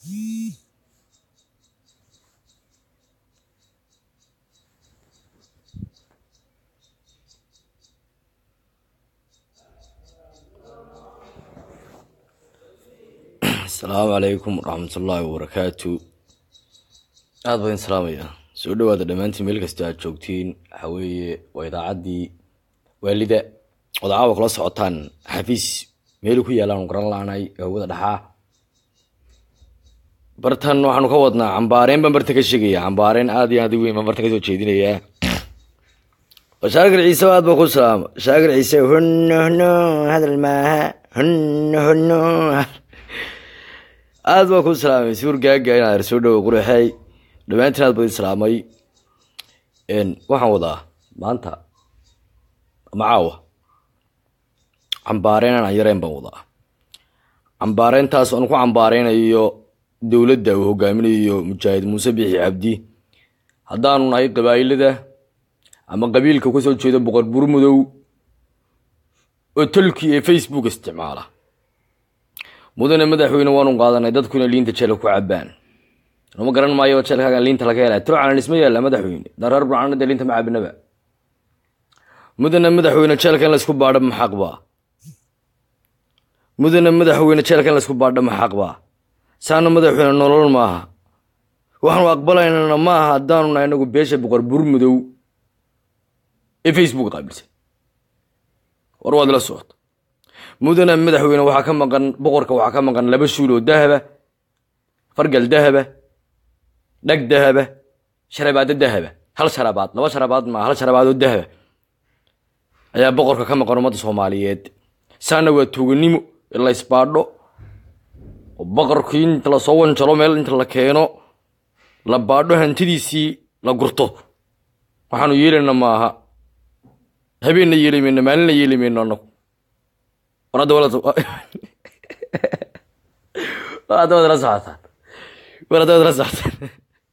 asalaamu calaykum waraxmatullaahi wabarakaatu aad baan salaamaya soo dhawaada dhammaantiin meel kasta aad joogtiin waxaa weeye waa idaacaddii waalida ood caawa kula socotaan xafiis meelu ku yaalaan garan laanay hawada dhaxaa bartan waxaanu ka wadnaa cambaareen baan barta ka sheegaya cambaareen aad iyo aad u weyn baan barta kasoo jeedinayaa shaakir ciise aad baan ku salaama shaakir ciise hunno hunno hadal maaha hunno hunno aad baan ku salaamay suur gaaga inaad soo dhawo qurxey dhammaantiin aad baan salaamay waxaan wadaa maanta ama caawa cambaareen aan yareen baan wadaa cambaareyntaas aan ku cambaareynayo dowladda uu hogaaminayo mujaahid muuse bixi cabdi haddaanu nahay qabaa'ilada ama qabiilka kasoo jeeda boqor burmudow oo tolkii ee facebook isticmaala mudane madaxweyne waanu qaadanay dadkuna liinta jeelka ku cabaan lama garan maayo jeelkaaga liinta laga hela turcanan isma yaalla madaxweyne dareer burcanada liinta ma cabinaba mudane madaxweyne jeelka in laysku baadho ma xaqbaa mudane madaxweyne jeelka in laysku baadho ma xaqbaa saana madaxweyne nolol maaha waxaanu aqbalaynana maaha haddaanu nahay inagu beesha boqor burmudow ee facebook qaabilsan war waad la socota mudane madaxweyne waxaa ka maqan boqorka waxaa ka maqan laba shuul oo dahaba fargal dahaba dhag dahaba sharabaado dahaba hal sharabaad laba sharabaad maa hal sharabaad oo dahaba ayaa boqorka ka maqan ummadda soomaaliyeed saana waa tuuganimo in la isbaadho oo boqorkii inta lasoo wanjalo meel inta la keeno la baadho hantidiisii la gurto waxaanu yeelayna maaha habeenna yeeli mayno maalinna yeeli mayno anagu war hadda wala war hadda waad la socotaan war hadda waad la socotaan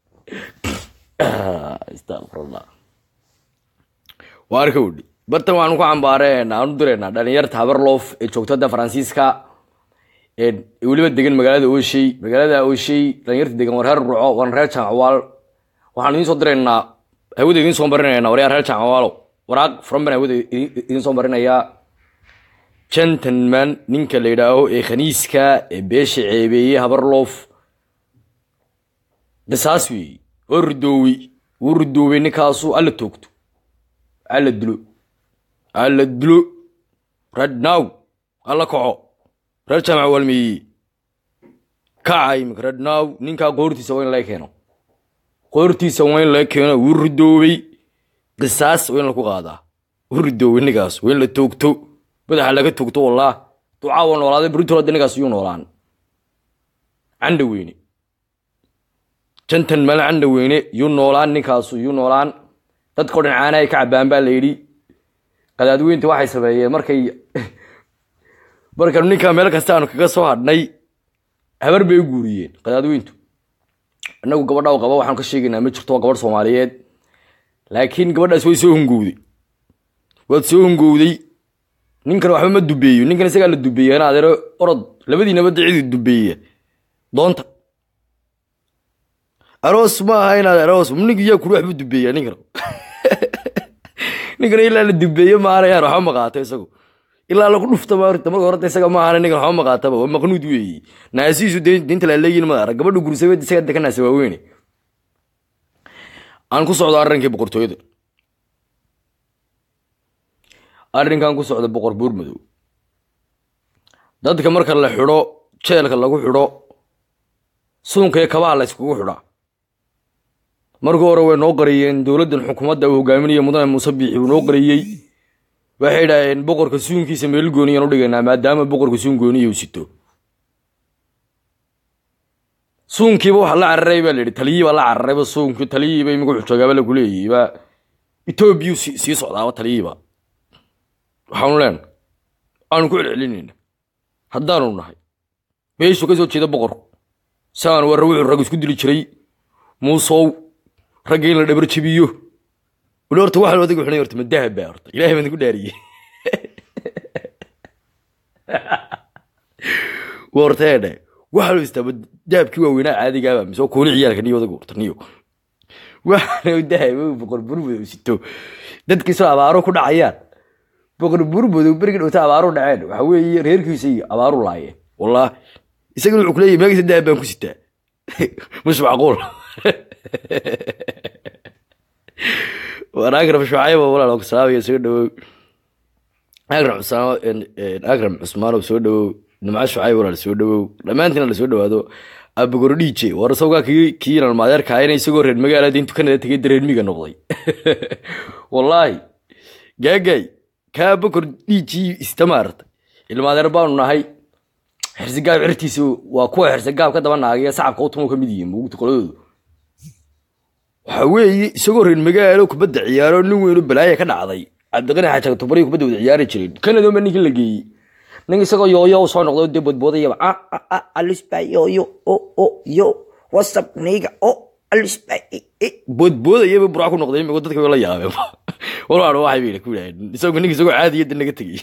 astaqfirullah waa arka udhi bartan waxaanu ku cambaareen aanu direynaa dhalinyarta habarloof ee joogto hadda faransiiska ee weliba degan magaalada oshey magaalada oshey dhalinyarta degan war reer ruco waan reer jaamacwaal waxaanu idiin soo direynaa hawada idiin soo marinaynaa waryaa reer jaamacwaalo waraaq furan baan hawada idiin soo marinayaa gentleman ninka la yidhaaho ee khaniiska ee beesha ceebeeye habarloof dasaas weeye oo ridoowey wuu ridoowey ninkaasu alla toogto alla dilo alla dilo radnow alla kaco reer jaamac waalmeeye kaca imika radnow ninkaa qoortiisa waa in laga keeno qoortiisa waa in laga keeno wuu ridoowey qisaas waa in laku qaadaa wuu ridoowey ninkaas waa in la toogto madaxa laga togto wallah ducaa waa noolaaday brutolada ninkaas yuu noolaan candha weyne jantan male candha weyne yuu noolaan ninkaasu yuu noolaan dadkao dhan caana ay ka cabaan baa la yidhi qadaadweynta waxay sameeyeen markay markanu ninkaa meel kasta aanu kaga soo hadhnay habar bay u guuriyeen qadaadweyntu inagu gabadha qaba waxaanu ka sheegaynaa ma jirto waa gabadh soomaaliyeed laakiin gabadhaas way soo hungowday waad soo hungowday ninkan waxba ma dubeeyo ninkan isagaa la dubeeya in adeero orod labadiinaba dacidii dubeeya doonta aroos ma aha inaad aroos ninka yaa kuli waxba dubeeya ninkan ninkan ilaa la dubeeyo maana yaan waxba maqaato isagu ilaa lagu dhufta maarta marka horta isaga ma ahana ninkan waxba maqaataba waa maqnuud weeye naasiisu diinta la leeyin ma arag gabadha gursabeed isaga deka naasa waaweyne aan ku socdo arrinkii boqortooyada arrinkan ku socda boqor buurmadow dadka marka la xidho jeelka lagu xidho suunka iyo kabaha la yskugu xidhaa markii hore way noo qariyeen dowladdan xukuumadda uu hogaaminayo mudane muuse biixi uu noo qariyey waxay idhaaheen boqorka suunkiisa meel gooniyaan u dhigaynaa maadaama boqorka suun gooniya uu sito suunkiiba waxa la cararay baa la yidhi taliyii baa la cararayba suunkii taliyiiba imika xujoogaaba lagu leeyahay baa etoobiyuu sii socdaaba taliyiiba waxaanu leenahay aanu ku celcelinayna haddaanu nahay meeshuu ka soo jeeda boqorku saanu warra wuxuu rag isku dili jiray muusow ragga in la dhabar jabiyo wali horta waxaan odaga xunay horta ma dahab baa horta ilaahay baan ku dhaariyey horta eedhe waxaa loo istaaba dahabkii waaweynaa caadigaaba mise oo kooli ciyaalka niyo odaga urtaniyo waxaana dahab boqor burmadow sito dadkiisoo abaaro ku dhacayaan boqor burmadow berigi dhowta abaaro dhaceen waxa weeye reerkiisa iyo abaaru laayeen wallahi isagana wuxuu kuleeyahy meegisa dahab baan ku sitaa مش معقول وانا اقرب شعيب ولا لو سلاوي يسوي دو اقرب عثمان اقرب عثمان وسو دو نمع شعيب ولا سو دو لما انت سو دو هذا ابو غرديجي ورسوغا كي كي المادر كاين isagoo reer magaalada intu kanada tagay dareermiga noqday wallahi gaagay ka bukur dhiiji istamaarta ilmaadeer baanu nahay xirsigaab cirtiisa waa kuwa xirsigaab ka daba naagaya sacabka utuma ka mid yihiin mugta qoladoodu waxa weeye isagoo reer magaalo kubadda ciyaaro nin weynu balaaya ka dhacday cabdiqani xaajaga tubariyo kubadda wada ciyaari jirin kanadoma ninkin la geeyey nin isagoo yooyo u soo noqday dee bodboodayaba alisba yooyo o o yo wasap niga o alisba bodboodayaba buraa ku noqday imigo dadka la yaabeen walaalo waxay bayna ku yidhahdeen isagoo ninka isagoo caadiyadda naga tegey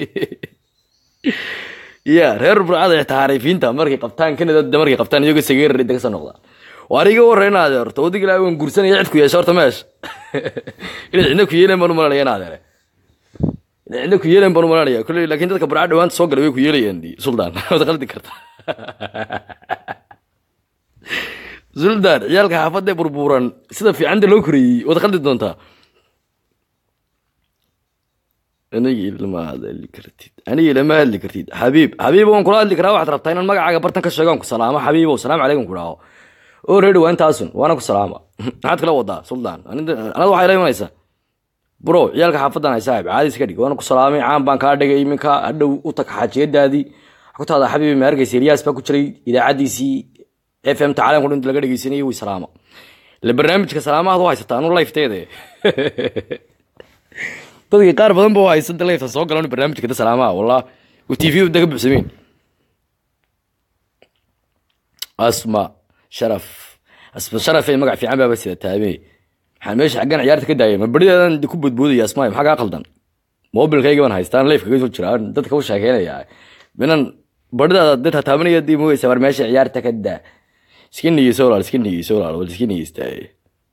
ya reer burcada xitaa xariifiinta markay qabtaan kanada markay qabtaan iyagoo sageerar inta kasoo noqdaan waar iga warra in adeerto wadig ilaa waan gursanaya cid ku yeesha horta meesha inay cidna ku yeeleen baan u malanaya in adeere inay cidna ku yeeleen baan u malanaya kolley laakiin dadka burca dhawaanta soo galay way ku yeelayaan di suldaan waad qaldi karta suldaan ciyaalka xaafadda burburan sida fiicanta loo koreeyey waad qaldi doontaa aniga ilama hadli kartid aniga ilama hadli kartid xabiib xabiib waan kula hadli karaa waxaad rabtaa inaan magacaaga bartan ka sheegaan ku salaamo xabiibow salaamu calaykum ku dhaho oo reedhi waa intaasun waana ku salaama maxaad kala wadaa suldaan anada waxay la imanaysaa bro ciyaalka xaafadan hay saaxib caadi iska dhig waana ku salaamay caan baan kaa dhigay iminka hadhow u tag xaajiyadaadii ku taada xabiibi ma arkaysa ilyaas baa ku jiray idaacadiisii f m ta caalamka dhan laga dhegeysanayay way salaama ile barnaamijka salaamahaad u haysataa anu lifteede dadkii qaar badan ba haysan leefta soo galan barnaamijka da salaamaha wallah u t v daga buxsameen asma sharaf asma sharaf ee magac fiican baaba sida taame maxaan meesha xaggan ciyaarta ka daayay ma berideedan ku bodboodaya asmaay maxaa kaa qaldan mobilkayga baan haystaan leefka kaga soo jiraan dadka u sheekeynaya minan baridaada dad hataabanaya dii mogeysa war meesha ciyaarta ka daa iska niyeyso walaal iska niyeyso walaal wal iska niyeystaaye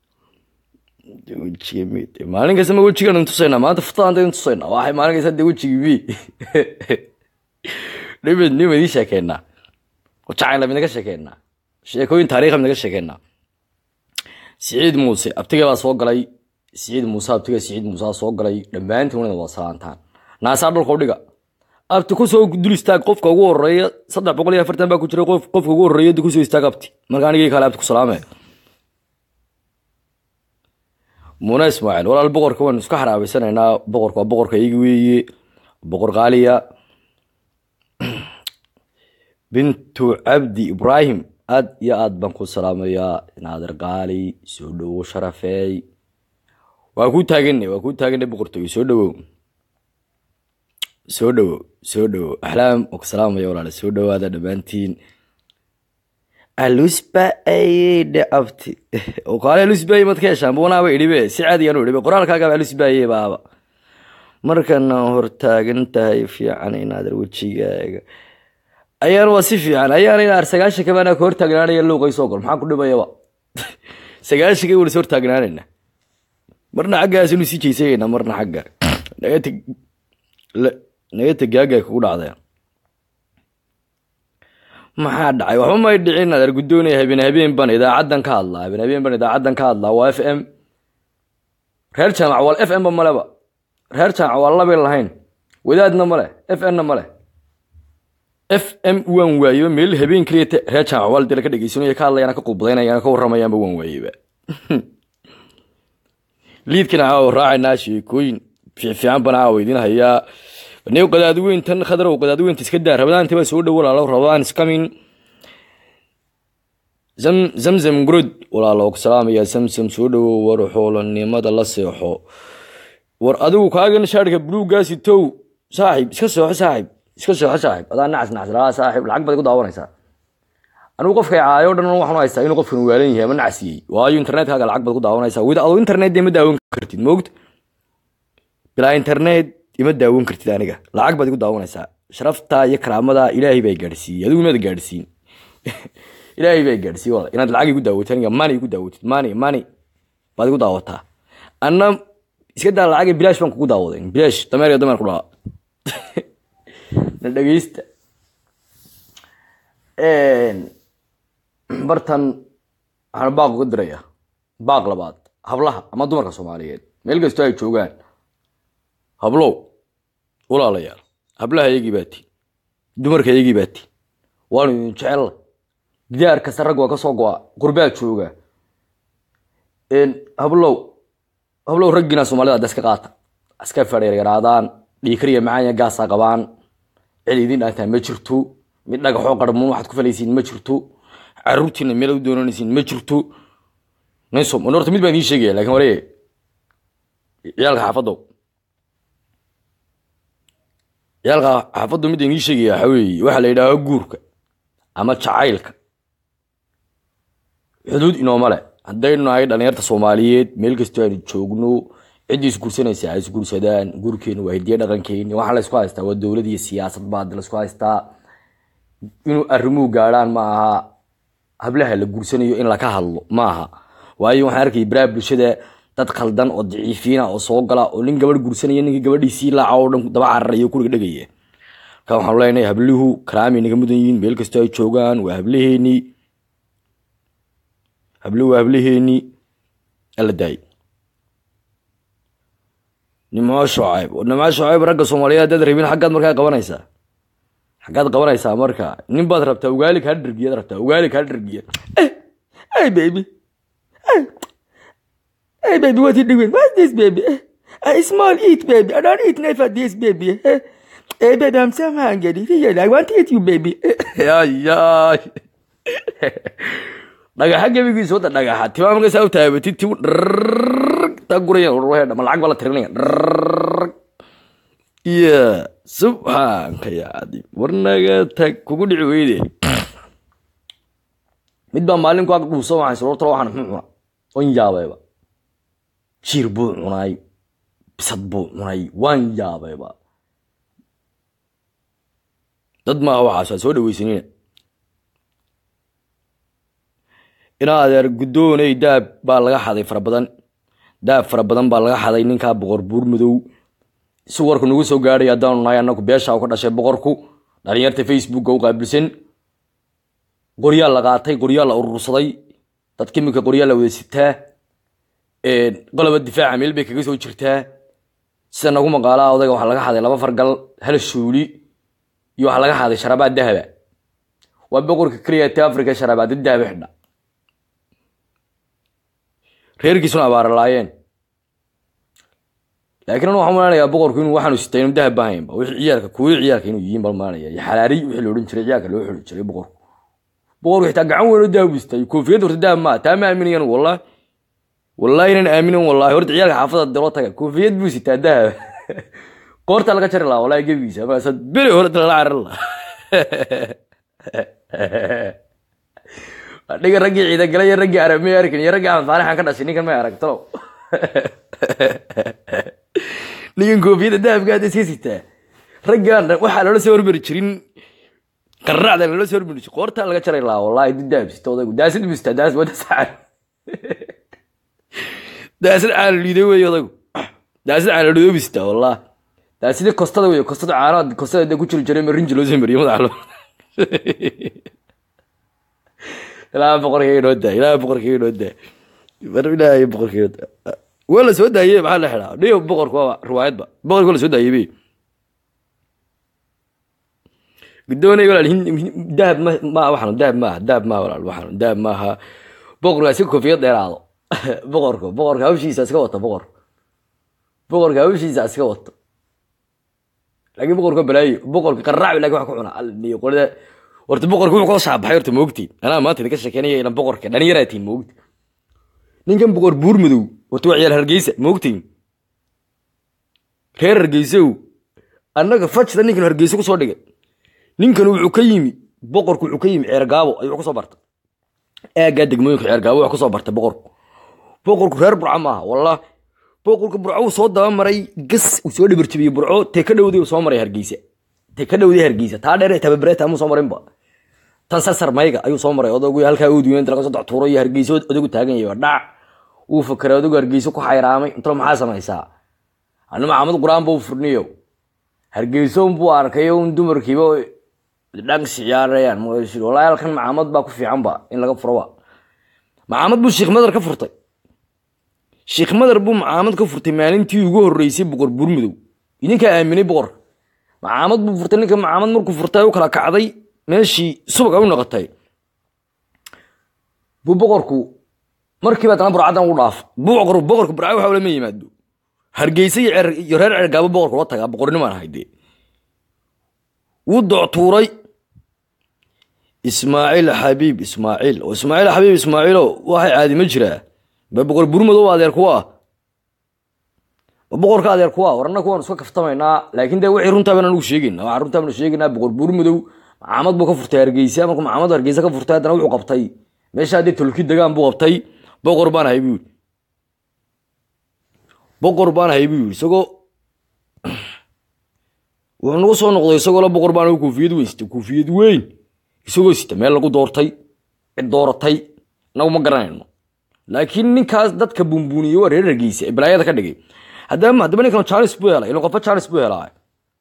maalin kasta ma wejigan tusaynaa maanta futadan da tusaynaa waxay maalin kasta de wejigii mi dhimid nim idin sheekeynaa jacayla midnaga sheekeynaa sheekooyin taariikha midnaga sheekeynaa siciid muuse abtiga baa soo galay siciid muuse abtiga siciid muuse soo galay dhammaantiin wanada waa salaantaan naasaa dhulka udhiga abti kusoo dul istaag qofka ugu horeeya saddex boqol iyo afartan baa ku jira qof qofka ugu horeeya da kusoo istaag abti marka anigii kale abti ku salaamee muuna ismaaciil walaal boqorka waan isku xaraabeysanaynaa boqorka waa boqorka iyagi weeye boqor qaaliya bintu cabdi ibraahim aad iyo aad baan ku salaamayaa naadir qaali soo dhowow sharafeey waa ku taagana waa ku taagana boqortooy soo dhowow soo dhowow soo dhowow axlaam oo ku salaamaya walaal soo dhowaada dhammaantiin alusba ayedhe abti oo kaale alusbaye mad ka heshaan buunaaba idhibe si caadiyan u idhibe qoraalkaagaba alusbaye baaba markana hortaagan tahay fiican inaadar wejigaaga ayaan waa si fiican ayaan inaar sagaashanka baana ka hortaagnaanaya luuqay soo gol maxaa ku dhibayaba sagaashanka wala is hortaagnaanayna marna xaggaas inu sii jeysayayna marna xagga nagata nagata gaagaa kugu dhacdaya maxaa dhacay waxba may dhicin adeer guddoonaya habeen habeen ban idaacaddan ka hadlaa habeen habeen ban idaacaddan ka hadlaa waa f m reer jaamac wal f m ba maleba reer jaamac waa labin lahayn wadaadna male f n na male f m waan waayeba meel habeen keliya reer jaamac wal dila ka dhegeysanaya ka hadlayana ka qubadaynayana ka warramayaanba waan waayeba liidkana caawa raacaynaa sheekooyin fiifiican bana caawa idin hayaa new qadaadweyntan khadrow qadaadweynta iska daa rabadaanta baa soo dhow walaalo rabadaan iskamin zam zamzam gurod walaalo ku salaamaya samsam soo dhowow war xoolanimada la seexo war adigu kaagan shaarka buluugaasi tow saaxib iska seexo saaxib iska seexo saaxib adaa nacas nacas laa saaxib lacag baad ku daawanaysaa anigu qofka caayo dhan waxaan haystaa inuu qofkan waalan yahay ama nacasiyey waayo internetkaaga lacag baad ku daawanaysaa wida adoo internet dee ma daawan kartid moogta bilaa internet ima daawan kartid aniga lacag baad igu daawanaysaa sharafta iyo karaamada ilaahay baa gaadhsiiyey adigu maad gaadhsiin ilaahay baa gaadhsiiye wala inaad lacag igu daawatid aniga mani igu daawatid mani mani baad igu daawataa anna iska daa lacag bilaash baan kugu daawaday bilaash dameer iyo dameer ku dhaa na dhegeysta bartan waxaan baaq uga dirayaa baaq labaad hablaha ama dumarka soomaaliyeed meel kastoo ay joogaan hablow walaalayaal hablaha iyagii baa tiin dumarka iyagii baa tiin waanu idin jecella gidaar kasta rag waa ka soo go-a gurbaa jooga hablow hablow raggiina soomaalida hadda iska qaata iska fadheeryaraadaan dhiikariya macaanya gaasaa qabaan cid idin dhaantaa ma jirto mid dhagaxoo qarmuun waxaad ku falaysiin ma jirto caruurtiina meel u doonanaysiin ma jirto naysom horta mid baan idiin sheegaya lakin waree ciyaalka xaafadow ciyaalka xaafaddu mid idiin sheegaya waxa weeye waxaa la yidhaaha guurka ama jacaylka xuduud inooma le haddaynu nahay dhalinyarta soomaaliyeed meel kastoo aynu joogno ciddii isguursanaysa ay isguursadaan guurkeenu waa hidiye dhaqankeeni waxaa laysku haystaa waa dowlad iyo siyaasad baa laysku haystaa inuu arrimuhu gaadhaan ma aha hablaha la guursanayo in laka hadlo ma aha waayo waxaan arkayay baraha bulshada dad khaldan oo daciifiina oo soo gala oo nin gabadh guursanaya ninkii gabadhiisii laaca oo dhan daba cararaya o kuriga dhegaya marka waxaanu leenahay habluhu karaamay naga mudan yihiin meel kastoo ay joogaan waa hablaheenii habluhu waa hablaheenii alla daayay nimco shucayb nimco shucayb ragga soomaaliyeed haddaad rabin xaggaad markaa qabanaysaa xaggaad qabanaysaa marka nin baad rabtaa ugaali kaa dhargiyaad rabtaa ugaali kaa dhargiya hey baby hey hey baby what you doing what's this baby a small eat baby I don't eat never this baby hey baby I'm so hungry really I want to eat you baby ay dhagaxa gebigiisa wada dhagaxa timaa marka saa u taabatid tibu taa guraya ma lacag baa la tirinaya ya subxaanka ya cadiim warnaga tag kugu dhici weyde mid baa maalin ku ag dhuusa waxaan sorortalo waxaan muxuu cuna on yaabayba jiir buu cunay bisad buu cunay waan yaabayba dad maaha waxaas waa soo dhaweysanina inaa adeer guddooney daab baa laga xaday fara badan daab fara badan baa laga xaday ninkaa boqor buur madow si warku nagu soo gaadhay haddaanu nahay annagu beesha u ka dhashay boqorku dhalinyarta facebooka u qaabilsan qoryaa la qaatay qoryaa la urursaday dadka iminka qoryaa la wada sitaa qoloba difaaca meel bay kaga soo jirtaa sida nagu maqaalaa odayga waxaa laga xaday laba fargal hal shuuli iyo waxaa laga xaday sharabaad dahaba waa boqorka keliya ta africa sharabaad dahaba xidha reerkiisuna abaara laayeen laakiin anu waxaan malanayaa boqorku inuu waxaanu sitay inuu dahab bahaynba wixii ciyaalka kuwii ciyaalka inuu yihiin bal malanaya iyo xalaariy wixii la odhan jiray ciyaalka loo xuli jiray boqorku boqorku xitaa gacan weyn oo dahab istay koofiyad horta dahab maa taa ma aaminayan wallahi wallahi inan aaminin wallahi horta ciyaalka xaafada dalo taga koofiyad buu sitaa dahab qoorta laga jari lahaa wallahi gebigiisa maasad beri hore lala carar lahaa dhiga raggii ciidagala iyo raggii arabmay arkin iyo raggii aanfaarixan ka dhashay ninkan may arag talow ninkan koofiyadda dahabka hadda iska sitaa raggaan waxaa loola soo hormari jirin qarracda loola soo hormari jirin qoortaa laga jaray lahaa wallahi dib dahab sita odaygu daasid buu sitaa daas wada sacan daasid caana liiday wey odaygu daasid caana liiday buu sitaa wallahi daasidii kostada wey kostada caanaha kostada dee ku jiri jiray ma rinji loo soo mariyo madaxa loo ilaa boqorkii inoo daa ilaa boqorkii inoo daa mar ilaahay boqorkii inoo daa waa la soo daayey maxaa la xidhaa dhiyo boqorku waa riwaayadba boqorki waa la soo daayey be guddoonay walaal dahab ma ma waxaan dahab maaha dahab maaha walaal waxaan dahab maaha boqorka si koofiyad dheeraado boqorka boqorka hawshiisa iska wata boqor boqorka hawshiisa iska wato laakiin boqorka balaayo boqorka qaraac laakiin wax ku cuna alniyo qolada horta boqorka wuxuu kala shaabaxay horta moogtiin anaa maanta idinka sheekeynaya ilan boqorka dhalinyaraatiin moogti ninkan boqor buur madow horta waa ciyaal hargeysa moogtiin reer hargeysow annaga fajda ninkan hargeysa kusoo dhigay ninkan wuxuu ka yimi boqorku wuxuu ka yimi ceergaabo ayuu kusoo bartay aagaa degmooyinka ceergaabo wax kusoo bartay boqorku boqorku reer burco maaha wallah boqorka burco uu soo dabamaray gas uu soo dhibarjabiyey burco tee ka dhowday uu soo maray hargeysa tee ka dhowday hargeysa taa dheer tababareeta muu soo marinba tan sasar mayga ayuu soo maray odagu halkaa uduwen inta laga soo dactuuro iyo hargeyso odagu taagan yahay dhac wuu fakeray odagu hargeyso ku xayraamay intalo maxaa samaysaa anu maxamed qur-aan buu furniyo hargeyso unbuu arkay un dumarkiiba dhanks ciyaarayaan walahi halkan maxamed baa ku fiicanba in laga furoba maxamed buu sheekh madar ka furtay sheekh madar buu maxamed ka furtay maalintii ugu horeysay boqor burmudow idinkaa aaminay boqorka maxamed buu furtay ninka maxamed markuu furtay u kala kacday meeshii subag ay u noqotay buu boqorku markiiba dana burcadan u dhaaf boqor boqorka burca waxa lama yimaado hargeysa iyo reer cergaabo boqorka la tagaa boqornimaan hayde wuu doctuuray ismaaciil xabiib ismaaciil oo ismaaciil xabiib ismaaciilo waxay caadi ma jiraa ba boqor burmadow adeer kuwa ba boqorka adeer kuwa warna kuwaan iska kaftamaynaa laakiin dee wixii runtaa baan anugu sheegayna waxaan runtaa baan sheegaynaa boqor burmadow maxamed buu ka furtay hargeysa markuu maxamed hargeysa ka furtay haddana wuxuu qabtay meesha haddii tolki degaan buu qabtay boqor baan ahay buu yidhi boqor baan ahay buu yidhi isagoo wuxuu nagu soo noqday isagoo la boqor baan koofiyad weyn sita koofiyad weyn isagoo sita meel lagu doortay cid dooratay nagu ma garanayno laakiin ninkaas dadka buunbuuniyey waa reer hargeysa ee balaayada ka dhigay haddaba haddaba ninkan janis buu helay ilo qofa janis buu helaa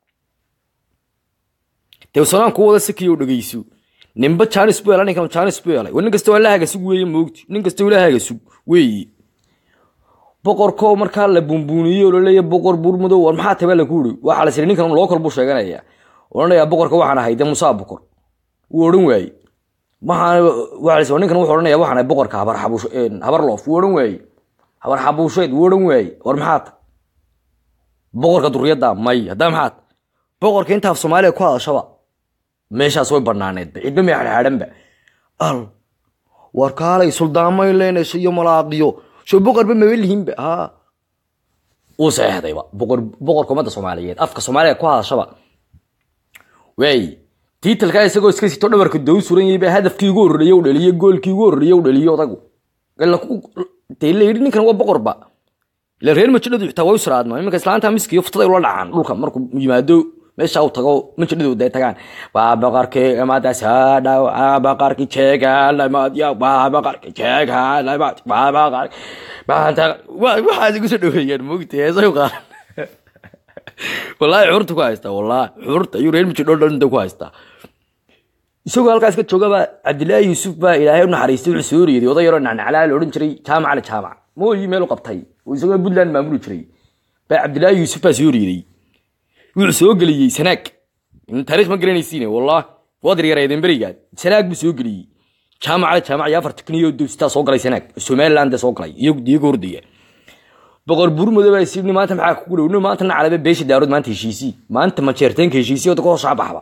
dee sanaan ku wada sikiyo dhegeyso ninba janis buu helaa ninkan janis buu helay nin kasta waa la hagasug weeye moogti nin kasta waa la hagasug weeye boqorko markaa la buunbuuniyey oo laleeya boqor burmudow war maxaa tabaa laku iri waxaa la siri ninkan lookal buu sheeganaya odhanayaa boqorka waxaan ahay dee musaa boqor wuu odhan waaye maxaan waa la ninkan wuxuu odhanaya waxaan ahay boqorka habar xabuush habar loof wuu odhan waaye habar xabuusheed wuu odhan waaye war maxaa ta boqorka duriyadda may haddaa maxaa ta boqorka intaaf soomaaliya ku hadashaba meeshaas way banaaneedba cidba may xadxaadhanba al war kaalay suldaamay leenayso iyo malaaqiyo soo boqorba maba lihinba ha uu saxeexdayba boqor boqorka ummadda soomaaliyeed afka soomaaliya ku hadashaba waay tiitalkaa isagoo iska sito dhabarka dow suran yahay baa hadafkii ugu horreeye u dhaliyo goolkii ugu horreeye u dhaliyo odagu dee la yidhi ninkan waa boqorba ila reer majidhadu xitaa way u siraadma iminka islaanta miskiyo futaday ula dhacaan dhulka markuu yimaado meesha uu tago majidhadu day tagaan waa boqorkii imaadaas hadhaw waa boqorkii jeegaalamaadya waa boqorkii jeegaalamaad waa boqor maanta waxaas igu soo dhaweeyaan moogta heesay qaaran wallaahi xurta ku haystaa wallaahi xurta ayuu reer majidho dhan ku haystaa isagoo halkaas ka joogaba cabdilaahi yuusuf baa ilaahay u naxariistay wuxuu soo riiday oday yaroo nacnaclaa la odhan jiray jaamaca la jaamac mooyi meel u qabtay oo isagoo puntland maamuli jiray baa cabdilaahi yuusuf baa soo riiday wuxuu soo geliyey sanaag taariikh ma garanaysiine wallah waad yareedeen berigaad sanaag buu soo geliyey jaamacada jaamac iyo afar tikniyo dowsitaa soo galay sanaag somaliland soo galay iyago hordaya boqor burmudo baa isii maanta maxaa kugu dhow nin maanta nacalaba beesha daarood maanta heshiisii maanta majeerteenka heshiisii oda kasoo shaabaxba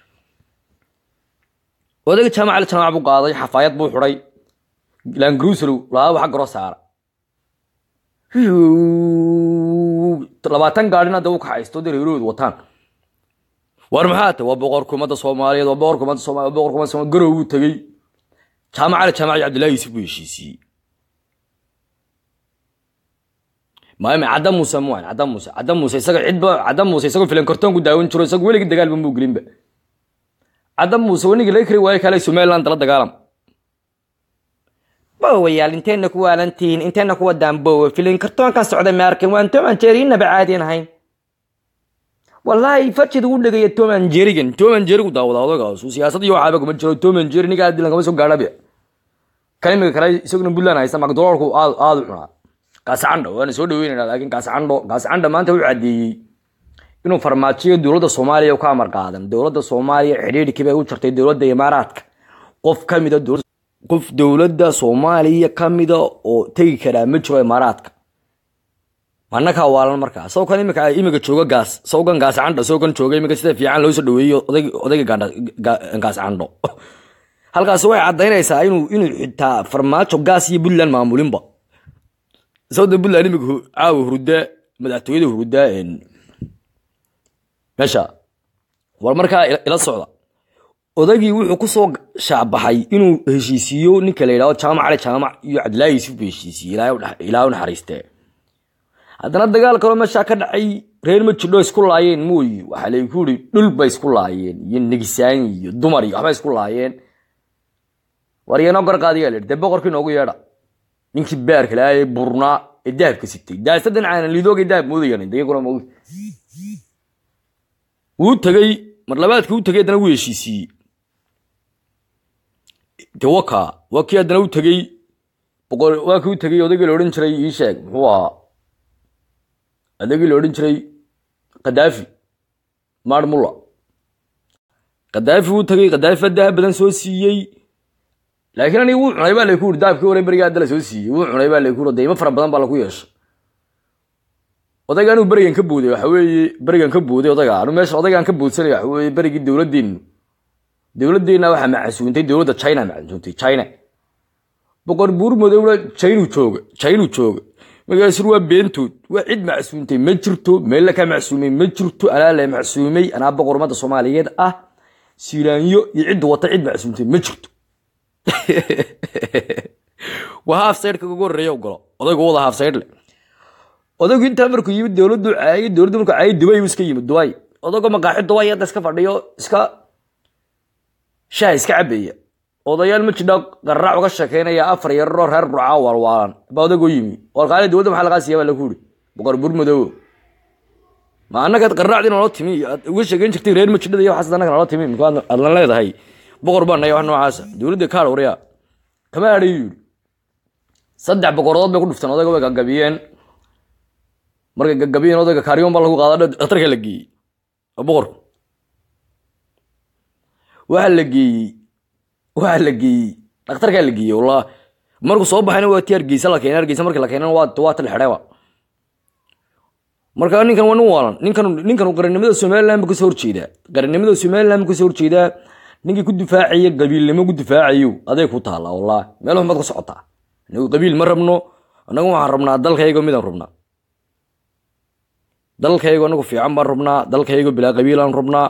odayga jaamaca la jaamac buu qaaday xafaayad buu xidhay langruserow laaba xag garoo saara labaatan gaadhin hadda u kaxaysto dee reerahoodu wataan war maxaa ta waa boqorka ummadda soomaaliyeed waa boqorka ummadda soomaaliyeed waa boqorka ummadda soomaaliyeed garow buu tegey jaamaca la jaamac iyo cabdillahi yuusuf buu heshiisiyey maame cadda muuse muan cadda muuse cadda muuse isaga cidba cadda muuse isagoo filan kartoonku daawan jiro isaga weligii dagaalba muu gelinba cadda muuse wanigii laga kari waayo kale somaliland dala dagaalam bowayaal inteenna ku waalantihiin inteenna ku wadaan bowa filin kartoonkan socda maarkan waan toman jeeriinaba caadiyan ahayn wallaahi fajid ugu dhegaya toman jerigan toman jerigu daawada odagaasu siyaasad iyo waxaaba kuma jiro toman jeri ninkaa dilan kama soo gaadhabe kalimiga kale isaguna puntland haysta macdolaalku aad aad u cunaa gaasacandho waana soo dhaweynayna laakiin gaasacandho gaasacandho maanta wuxuu caddeeyey inuu farmaajiyo dowladda soomaaliya u ka amar qaadan dowladda soomaaliya xidhiidhkii bay u jartay dowladda imaaraadka qof ka mida qof dowladda soomaaliya ka mida oo tegi karaa ma jiro imaaraadka manakaa waalan markaa sawkan imika imika jooga gaas sawgan gaascandho sawgan jooga imika sida fiican loo soo dhaweeyo odayga gaascandho halkaasi waxay caddaynaysaa inuu inuu xitaa farmaajo gaas iyo puntland maamulinba sawda puntland imika caawa hurdaa madaxtooyada hurdaa meesha war markaa ila socda odagii wuxuu ku soo shaabaxay inuu heshiisiiyo ninka la yidhahdo jaamac cali jaamac iyo cabdilaahi yuusuf buu heshiisiyey ilaahay u naxariistee haddana dagaal kaloo meeshaa ka dhacay reer ma jidho isku laayeen mooyi waxaa layku yidhi dhul bay isku laayeen iyo negisaan iyo dumar iyo waxbay isku laayeen war iyanoo gar qaadiyaa la yidhi dee boqorkii noogu yeedha ninkii baarka lahaa ee burnaa ee dahabka sitay daasadan caana lidoogay dahab moodayaan dayaguna mood wuu tegey mar labaadkii u tegey haddana wuu heshiisiiyey de waka waa kii haddana u tegey boqor waa kii u tegey odaygii la odhan jiray ii sheeg muxuu ahaa odaygii la odhan jiray kadaafi maar mulla kadaafi wuu tegey kadaafi baa dahab badan soo siiyey laakiin aniga wuu cunay baa laku uri dahabkii hore beriga hadda la soo siiyey wuu cunay baa laku uri deymo fara badan baa lagu yeeshay odayga anuu berigan ka booday waxa weeye berigan ka booday odayga anu meesha odaygaan ka boodsanay waxa weeye berigii dowladdeenu dowladdeenna waxaa macasuuntay dowladda china macasuuntay china boqor buur madowna chinu jooga chinu jooga markaasur waa beentood waa cid macsuuntay ma jirto meella ka macsuumay ma jirto anaa la macsuumay anaa boqor ummadda soomaaliyeed ah siiraanyo iyo cidda wata cid macsuumtay ma jirto waa haaf saydhka ugu horreeya ogolo odaygu wada haaf saydh leh odaygu intaa markuu yimid dowladdu caayay dowladdu markuu caayay dubay buu iska yimid dubay odaygu maqaaxi dubay hadda iska fadhiyo iska shaah iska cabaya odayaal ma jidha qarraac uga sheekeynaya afar yararoo reer burcaa waalwaalan baa odaygoo yimi walqaali dowladda maxaa lagaa siiya baa lagu uri boqor bur madow ma annagaad qarraacdii naloo timi aad uga sheegeyn jirtay reer majidhada iyo waxaas annaga naloo timi minku aadlan leedahay boqor baa naya wax noocaasa dowladda kaadh waryaa kama adhay yidhi saddex boqoradood bay ku dhufteen odayga way gagabiyeen markay gagabiyeen odayga kaaryoon baa lagu qaada dhakhtarka la geeyey oo boqorku waxa la geeyey waxa la geeyey dhakhtarkaa la geeyey wallah markuu soo baxayna waa ti hargeysa la keenay hargeysa markii la keenana waa waa tal xidheeba marka ninkan waa nin waalan ninkan ninkan qarannimada somaliland buu kasoo horjeedaa qarannimada somaliland buu kasoo horjeedaa ninkii ku difaacaya qabiilnimo ku difaacayo aday ku taallaa wallah meel xumad ka socotaa anagu qabiil ma rabno anagu waxaan rabnaa dalkaygo midaan rabnaa dalkaygo anagu fiican baan rabnaa dalkaygo bilaa qabiilaan rabnaa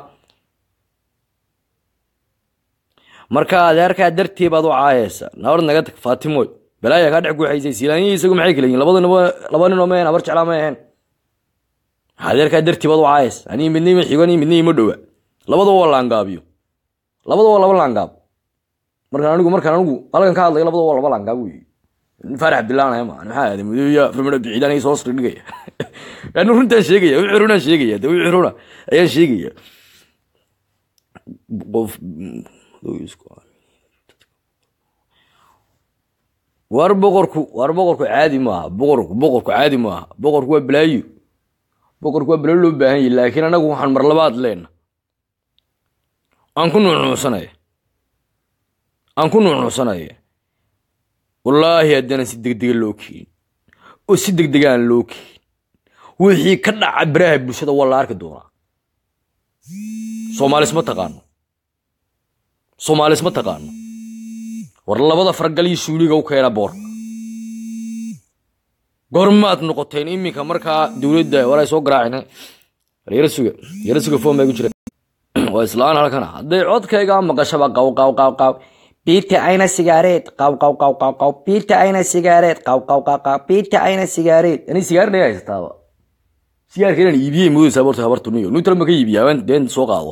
marka adeerkaa dartii baad u caayaysa nabad naga tag faatimoy balaaya kaa dhex guuxaysay silaaniyi isagu maxay kala yihin labada nimo laba ninoo ma ahen habar jeclaa ma ahayn adeerkaa dartii baad u caayaysa anii midna ima xigo anii midna ima dhowa labadaba waa laangaabiyo labada waa laba laangaab markaan anigu markaan anigu halkan ka hadlayo labada waa laba laangaab wey faarax abdillaan ma maxaa aaday mudooya rumada biciidaan iyo soo dhigaya anu runtaan sheegaya wixii runaan sheegaya de wixii runa ayaan sheegaya qof war boqorku war boqorku caadi maaha boqorku boqorku caadi maaha boqorku waa balaayo boqorku waa balaayo loo baahan yahy laakiin anagu waxaan mar labaad leena aan ku nuucnuucsanaya aan ku nuucnuucsanaya wallaahi haddaanan si degdega loo keenin oo si degdega aan loo keenin wixii ka dhaca baraha bulshada waa la arki doonaa soomaalis ma taqaano soomaalis ma taqaano war labada fargal iyo suuliga u keena boorka goormaad noqoteen iminka markaa dowladda war ay soo garaacina yara suga yara suga foom bay ku jira waa islaan halkana hadday codkayga maqashaba qaw qaw qaw qaw biita ayna sigaareed qaw qaw qaw qaw qaw biita ayna sigaareed qaw qaw qaw qaw biita ayna sigaareed ani sigaar dhaya haysataaba sigaarka inaan iibiyey moodaysaa borta habartuniyo nuutala ma ka iibiya haween deen soo qaado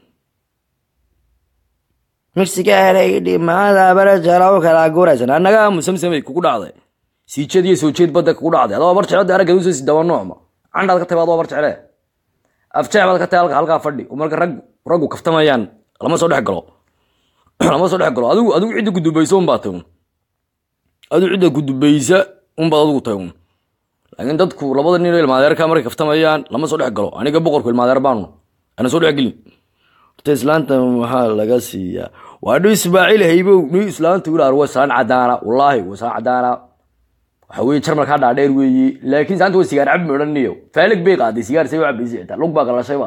mirsigaareydhi maada bara jalaw kala guraysan annaga musamsamay kugu dhacday siijeed iyo soo jeed badda kugu dhacday adoo bar jeclo aragga usoo si daba noocma candhaad ka tahay adoo bar jecle afjeec baad ka tahay halka halkaa fadhi oo marka rag raggu kaftamayaan lama soo dhex galo lama soo dhex galo adigu adigu cidda gudubaysa un baa tahay un adigu cidda gudubaysa un baad adigu tahay un laakiin dadku labada nin oo ilmaadeerka markay kaftamayaan lama soo dhex galo aniga boqorku ilmaadeer baanu ana soo dhex gelin horta islaanta maxaa laga siiyaa waa dhu ismaaciil haybow ni islaanta wilaar waa islaan cadaana wallaahi waa islaan cadaana waxa weye jarmalkaa dhaadheer weeye laakiin saanta waa sigaar cabi odhaniyo faalig bay qaaday sigaar say u cabaysa xitaa lug baa galashayba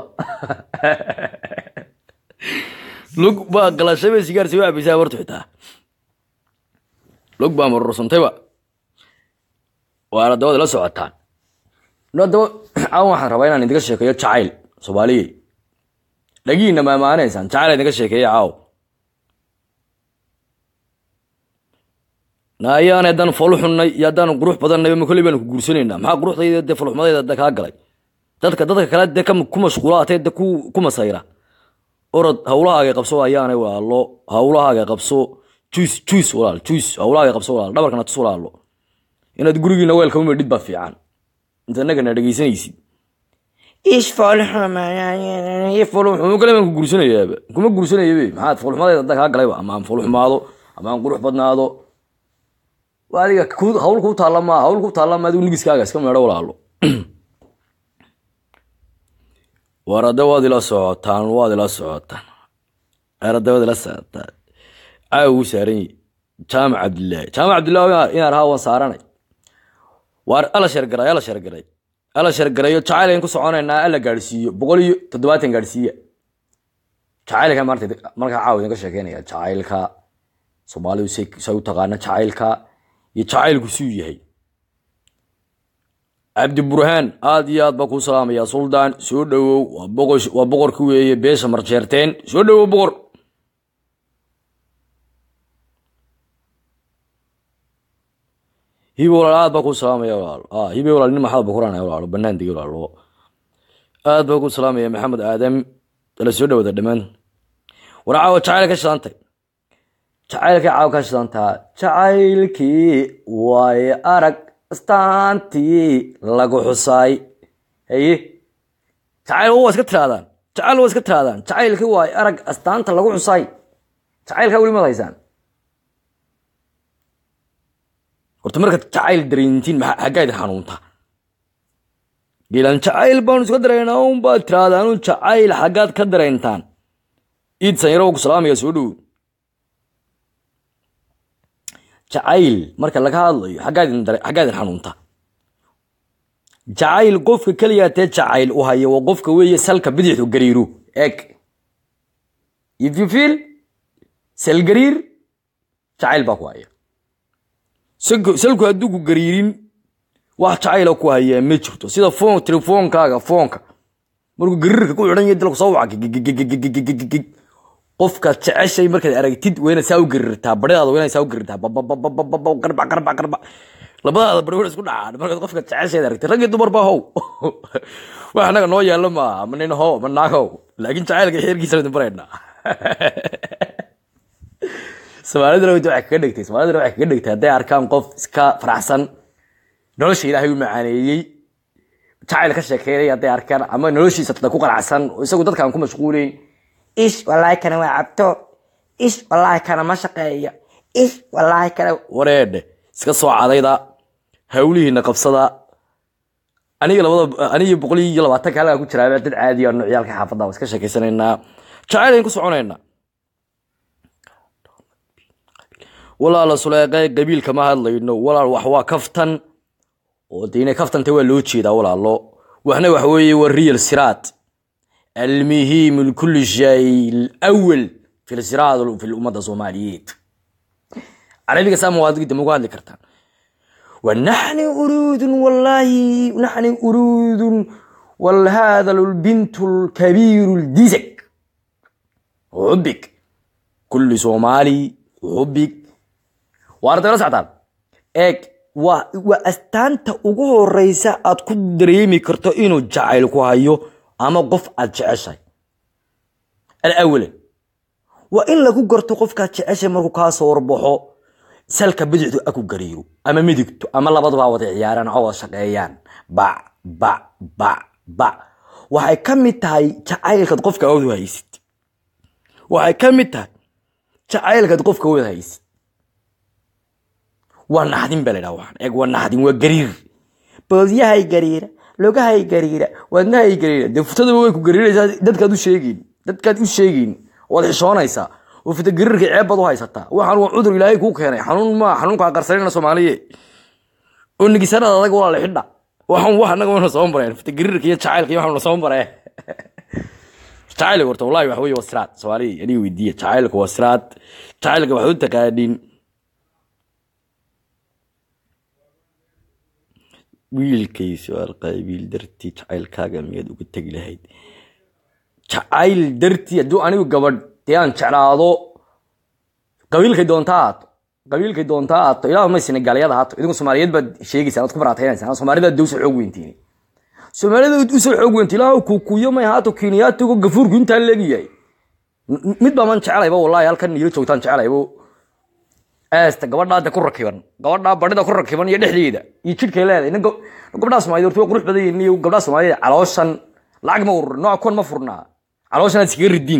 lug baa galashayba sigaar say u cabaysaa horta xitaa lug baa marursantayba waana dabada la socotaan daba aan waxaan rabaa inaan idinka sheekeeyo jacayl soomaaliyey dhagiina maamaanaysaan jacayl idinka sheekeeya caaw ayaan haddaan folu xunnay iyo haddaan qurux badannayba ma kolley baanu ku guursanaynaa maxaa quruxdayda dee foluxmadayda de kaa galay dadka dadka kale dee ku mashquula atee de ku masayra orod hawlahaaga qabso ayaanay waalo hawlahaaga qabso juus juus walaal juus hawlaaga qabso walaal dhabarkana tus walaalo inaad gurigiina weelka u medhid baa fiican inta annagana dhegaysanaysid ish foolxumo kale baan ku gursanayaaba kuma gursanayabe maxaad foolxumadeeda hadda kaa galayba ama aan foolxumaado ama aan qurux badnaado waa adiga ku- hawl kuu taalla maa hawl kuu taalla maa adigu nigiskaaga iska meedho walaalo war hadda waad ila socotaan waad ila socotaan war hadda waad ila socotaan caawa wuu saaran yahi jaamac cabdillaahi jaamac cabdillaahi inaan rahaa waan saaranay waar ala shargaray ala shargaray ala shargarayo jacayl ayaan ku soconaynaa ala gaadhsiiyo boqol iyo toddobaatan gaadhsiiya jacaylka maarta markaa caawa idinka sheekeynaya jacaylka soomaalidu say say u taqaana jacaylka iyo jacaylku suu yahay cabdi burhaan aad iyo aad baa kuu salaamaya suldaan soo dhowow waa boqor waa boqorki weeye beesha marjeerteen soo dhowow boqor hibe walaal aad baa kuu salaamaya walaalo ah hibe walaal nin maxaad bakuranaya walaalo banaan degi walaalo aad baa kuu salaamaya maxamed aadam ala soo dhowada dhammaan war caawa jacayl ka shidantay jacaylkii caawa ka shidantaa jacaylkii waaye arag astaantii lagu xusaay haye jacayl waa iska tiraadaan jacayl waa iska tiraadaan jacaylkii waaye arag astaanta lagu xusaay jacaylkaa weli maad haysaan horta markaad jacayl dareentiin maxaa xaggaa idin xanuunta geelaan jacayl baanu iska dareynaa un baad tirahdaan un jacayl xaggaad ka dareentaan iid sanyaro waa ku salaamaya soo dhowo jacayl marka laga hadlayo xaggaa idin dare- xaggaa idin xanuunta jacayl qofka keliya tee jacayl u haya waa qofka weeye salka bidixdu gariiro eeg if you feel sal gariir jacayl baa ku haya salku salku hadduu ku gariirin wax jacayla ku hayaa ma jirto sida foon telefoonkaaga foonka markuu gariirka ku xidhan yahay dalku soo waca gigigigigigigigig qofkaad jeceshay markaad aragtid waa inaad saa u gariirtaa badhadaada waa inaad saa u gariirtaa babababababa qarbac qarbac qarbac labadaada bari waa isku dhacaan markaad qofkaad jeceshayd aragtid rag iyo dumar baa how wax annaga noo yaalla maaha ma nin how ma naag how laakiin jacaylka xeerkiisa idin baraynaa soomaaliduna waxay kaga dhigtay soomaaliduna waxay kaga dhigtay hadday arkaan qof iska faraxsan nolosha ilaahay u macaaneeyey jacayl ka sheekeynay hadday arkaan ama noloshiisa tada ku qanacsan oo isagu dadkaan ku mashquuleyn ish wallaahi kana waa cabto ish wallaahi kana ma shaqeeya ish wallaahi kana wareedhe iska soo cadayda hawlihiina qabsada aniga labada aniga boqol iyo labaatanka halkaa ku jiraa dad caadiya noocyaalka xaafadda waa iska sheekeysanaynaa jacayl ayaan ku soconaynaa walaala suleeqe qabiilka ma hadlayno walaal wax waa kaftan oo de inay kaftanta waa loo jeedaa walaalo waxna waxa weeye waa real siraad almuhiim lkulli shay alawal fi lsiraad fi lummadda soomaaliyeed carabiga saa mawaadigi dambe uga hadli kartaan ونحن أرود والله نحن أرود والهذا البنت الكبير الديزك حبك كل صومالي حبك وارد ولا سعدان اك waa waa astaanta ugu horeysa aad ku dareemi karto inuu jacayl ku hayo ama qof aad jeceshahay alawalan waa in lagu garto qofkaad jeceshay markuu kaa soo warbaxo salka bidixdu aku gariiro ama midigto ama labaduba wada ciyaaraan oo wada shaqeeyaan bac bac bac bac waxay ka mid tahay jacaylkaad qofka wada haysid waxay ka mid tahay jacaylkaad qofka wada haysid waa naxdin baa la dhaha waxaan eeg waa naxdin waa gariir boodyahay gariira logahay gariira wadnahay gariira dee futadaba way ku gariiraysaa dadkaad u sheegeyn dadkaad u sheegeyn waad xishoonaysaa oo futa gariirka ceeb baad u haysataa waxaan waa cudur ilaahay kuu keenay xanuun maa xanuunkaa qarsanayna soomaaliye oo nigisanada adag walaa la xidha waxaan wax annaga wana soo mareen futa gariirka iyo jacaylka iyo waxaan soo maree jacaylka horta wallahi waxa weeye waa siraad soomaaliya aniga weydiiya jacaylka waa siraad jacaylka waxaad u taqaaniin wiilkay su-aal qaabiil dartii jacaylkaaga miyaad uga tegi lahayd jacayl dartii hadduu anigu gabadh dee aan jeclaado qabiilkay doontaa haato qabiilkay doontaa haato ilaah ma senegaalyada haato idinku soomaaliyeed baad sheegaysaan oad ku baraataynaysaan soomaalida dee usoo xoog weyntiin soomaalida usoo xoog weynti ilaah kukuyo may haato kiniyaatigo gafuurku intaa leegyahay mid baa man jeclayba wallahi halkan niilo joogtaan jeclaybo eesta gabadhaada ku rakiban gabadhaa badhida ku rakiban iyo dhexdeeda iyo jidhkay leedahay nin gab- gabdhaha soomaaliyed horta waa qurux badan yihiin iyo gabdhaha soomaaliyed calooshan lacag ma urur nooc kuwan ma furnaa calooshan aad iskaga ridiin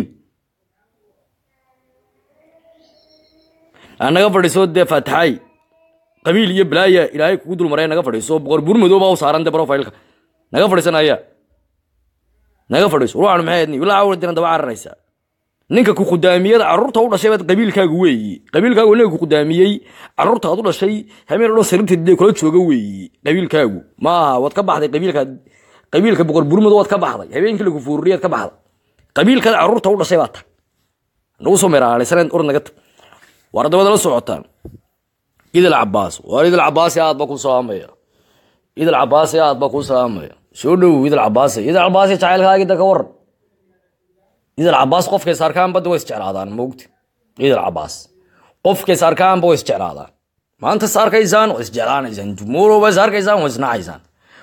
naga fadhiiso dee faataxay qabiil iyo balaaya ilaahay kugu dulmaraya naga fadhiiso boqor buur madow baa u saaran dee profilka naga fadhiisanaya naga fadhiiso ruuxan maxay ahayd ilaa awal dinan daba cararaysaa ninka ku khudaamiyada carruurta u dhashay baad qabiilkaagu weeyi qabiilkaagu ninka ku khudaamiyey carruurta aad u dhashay habeen oo dhan sariirta dee kula jooga weeyi qabiilkaagu maaha waad ka baxday qabiilka qabiilka boqor buur madow waad ka baxday habeenkii lagu fuuriyad ka baxday qabiilkaada carruurta u dhashay baa tag nagu soo meeraalaysaneen orad naga tag war hadda waad la socotaan idil cabaas war idil cabaasi aad ba ku salaamaya idil cabaasi aad ba ku salaamaya soo dhow idil cabaasi idil cabaasi jacaylkaagii da ka waran idil cabaas qofkay saarkaan badda way isjeclaadaan mogti idil cabaas qofkay saarkaanba way isjeclaadaan maanta saarkaysaan way isjeclaanaysaan tomorrow bay saarkaysaan way isnacaysaan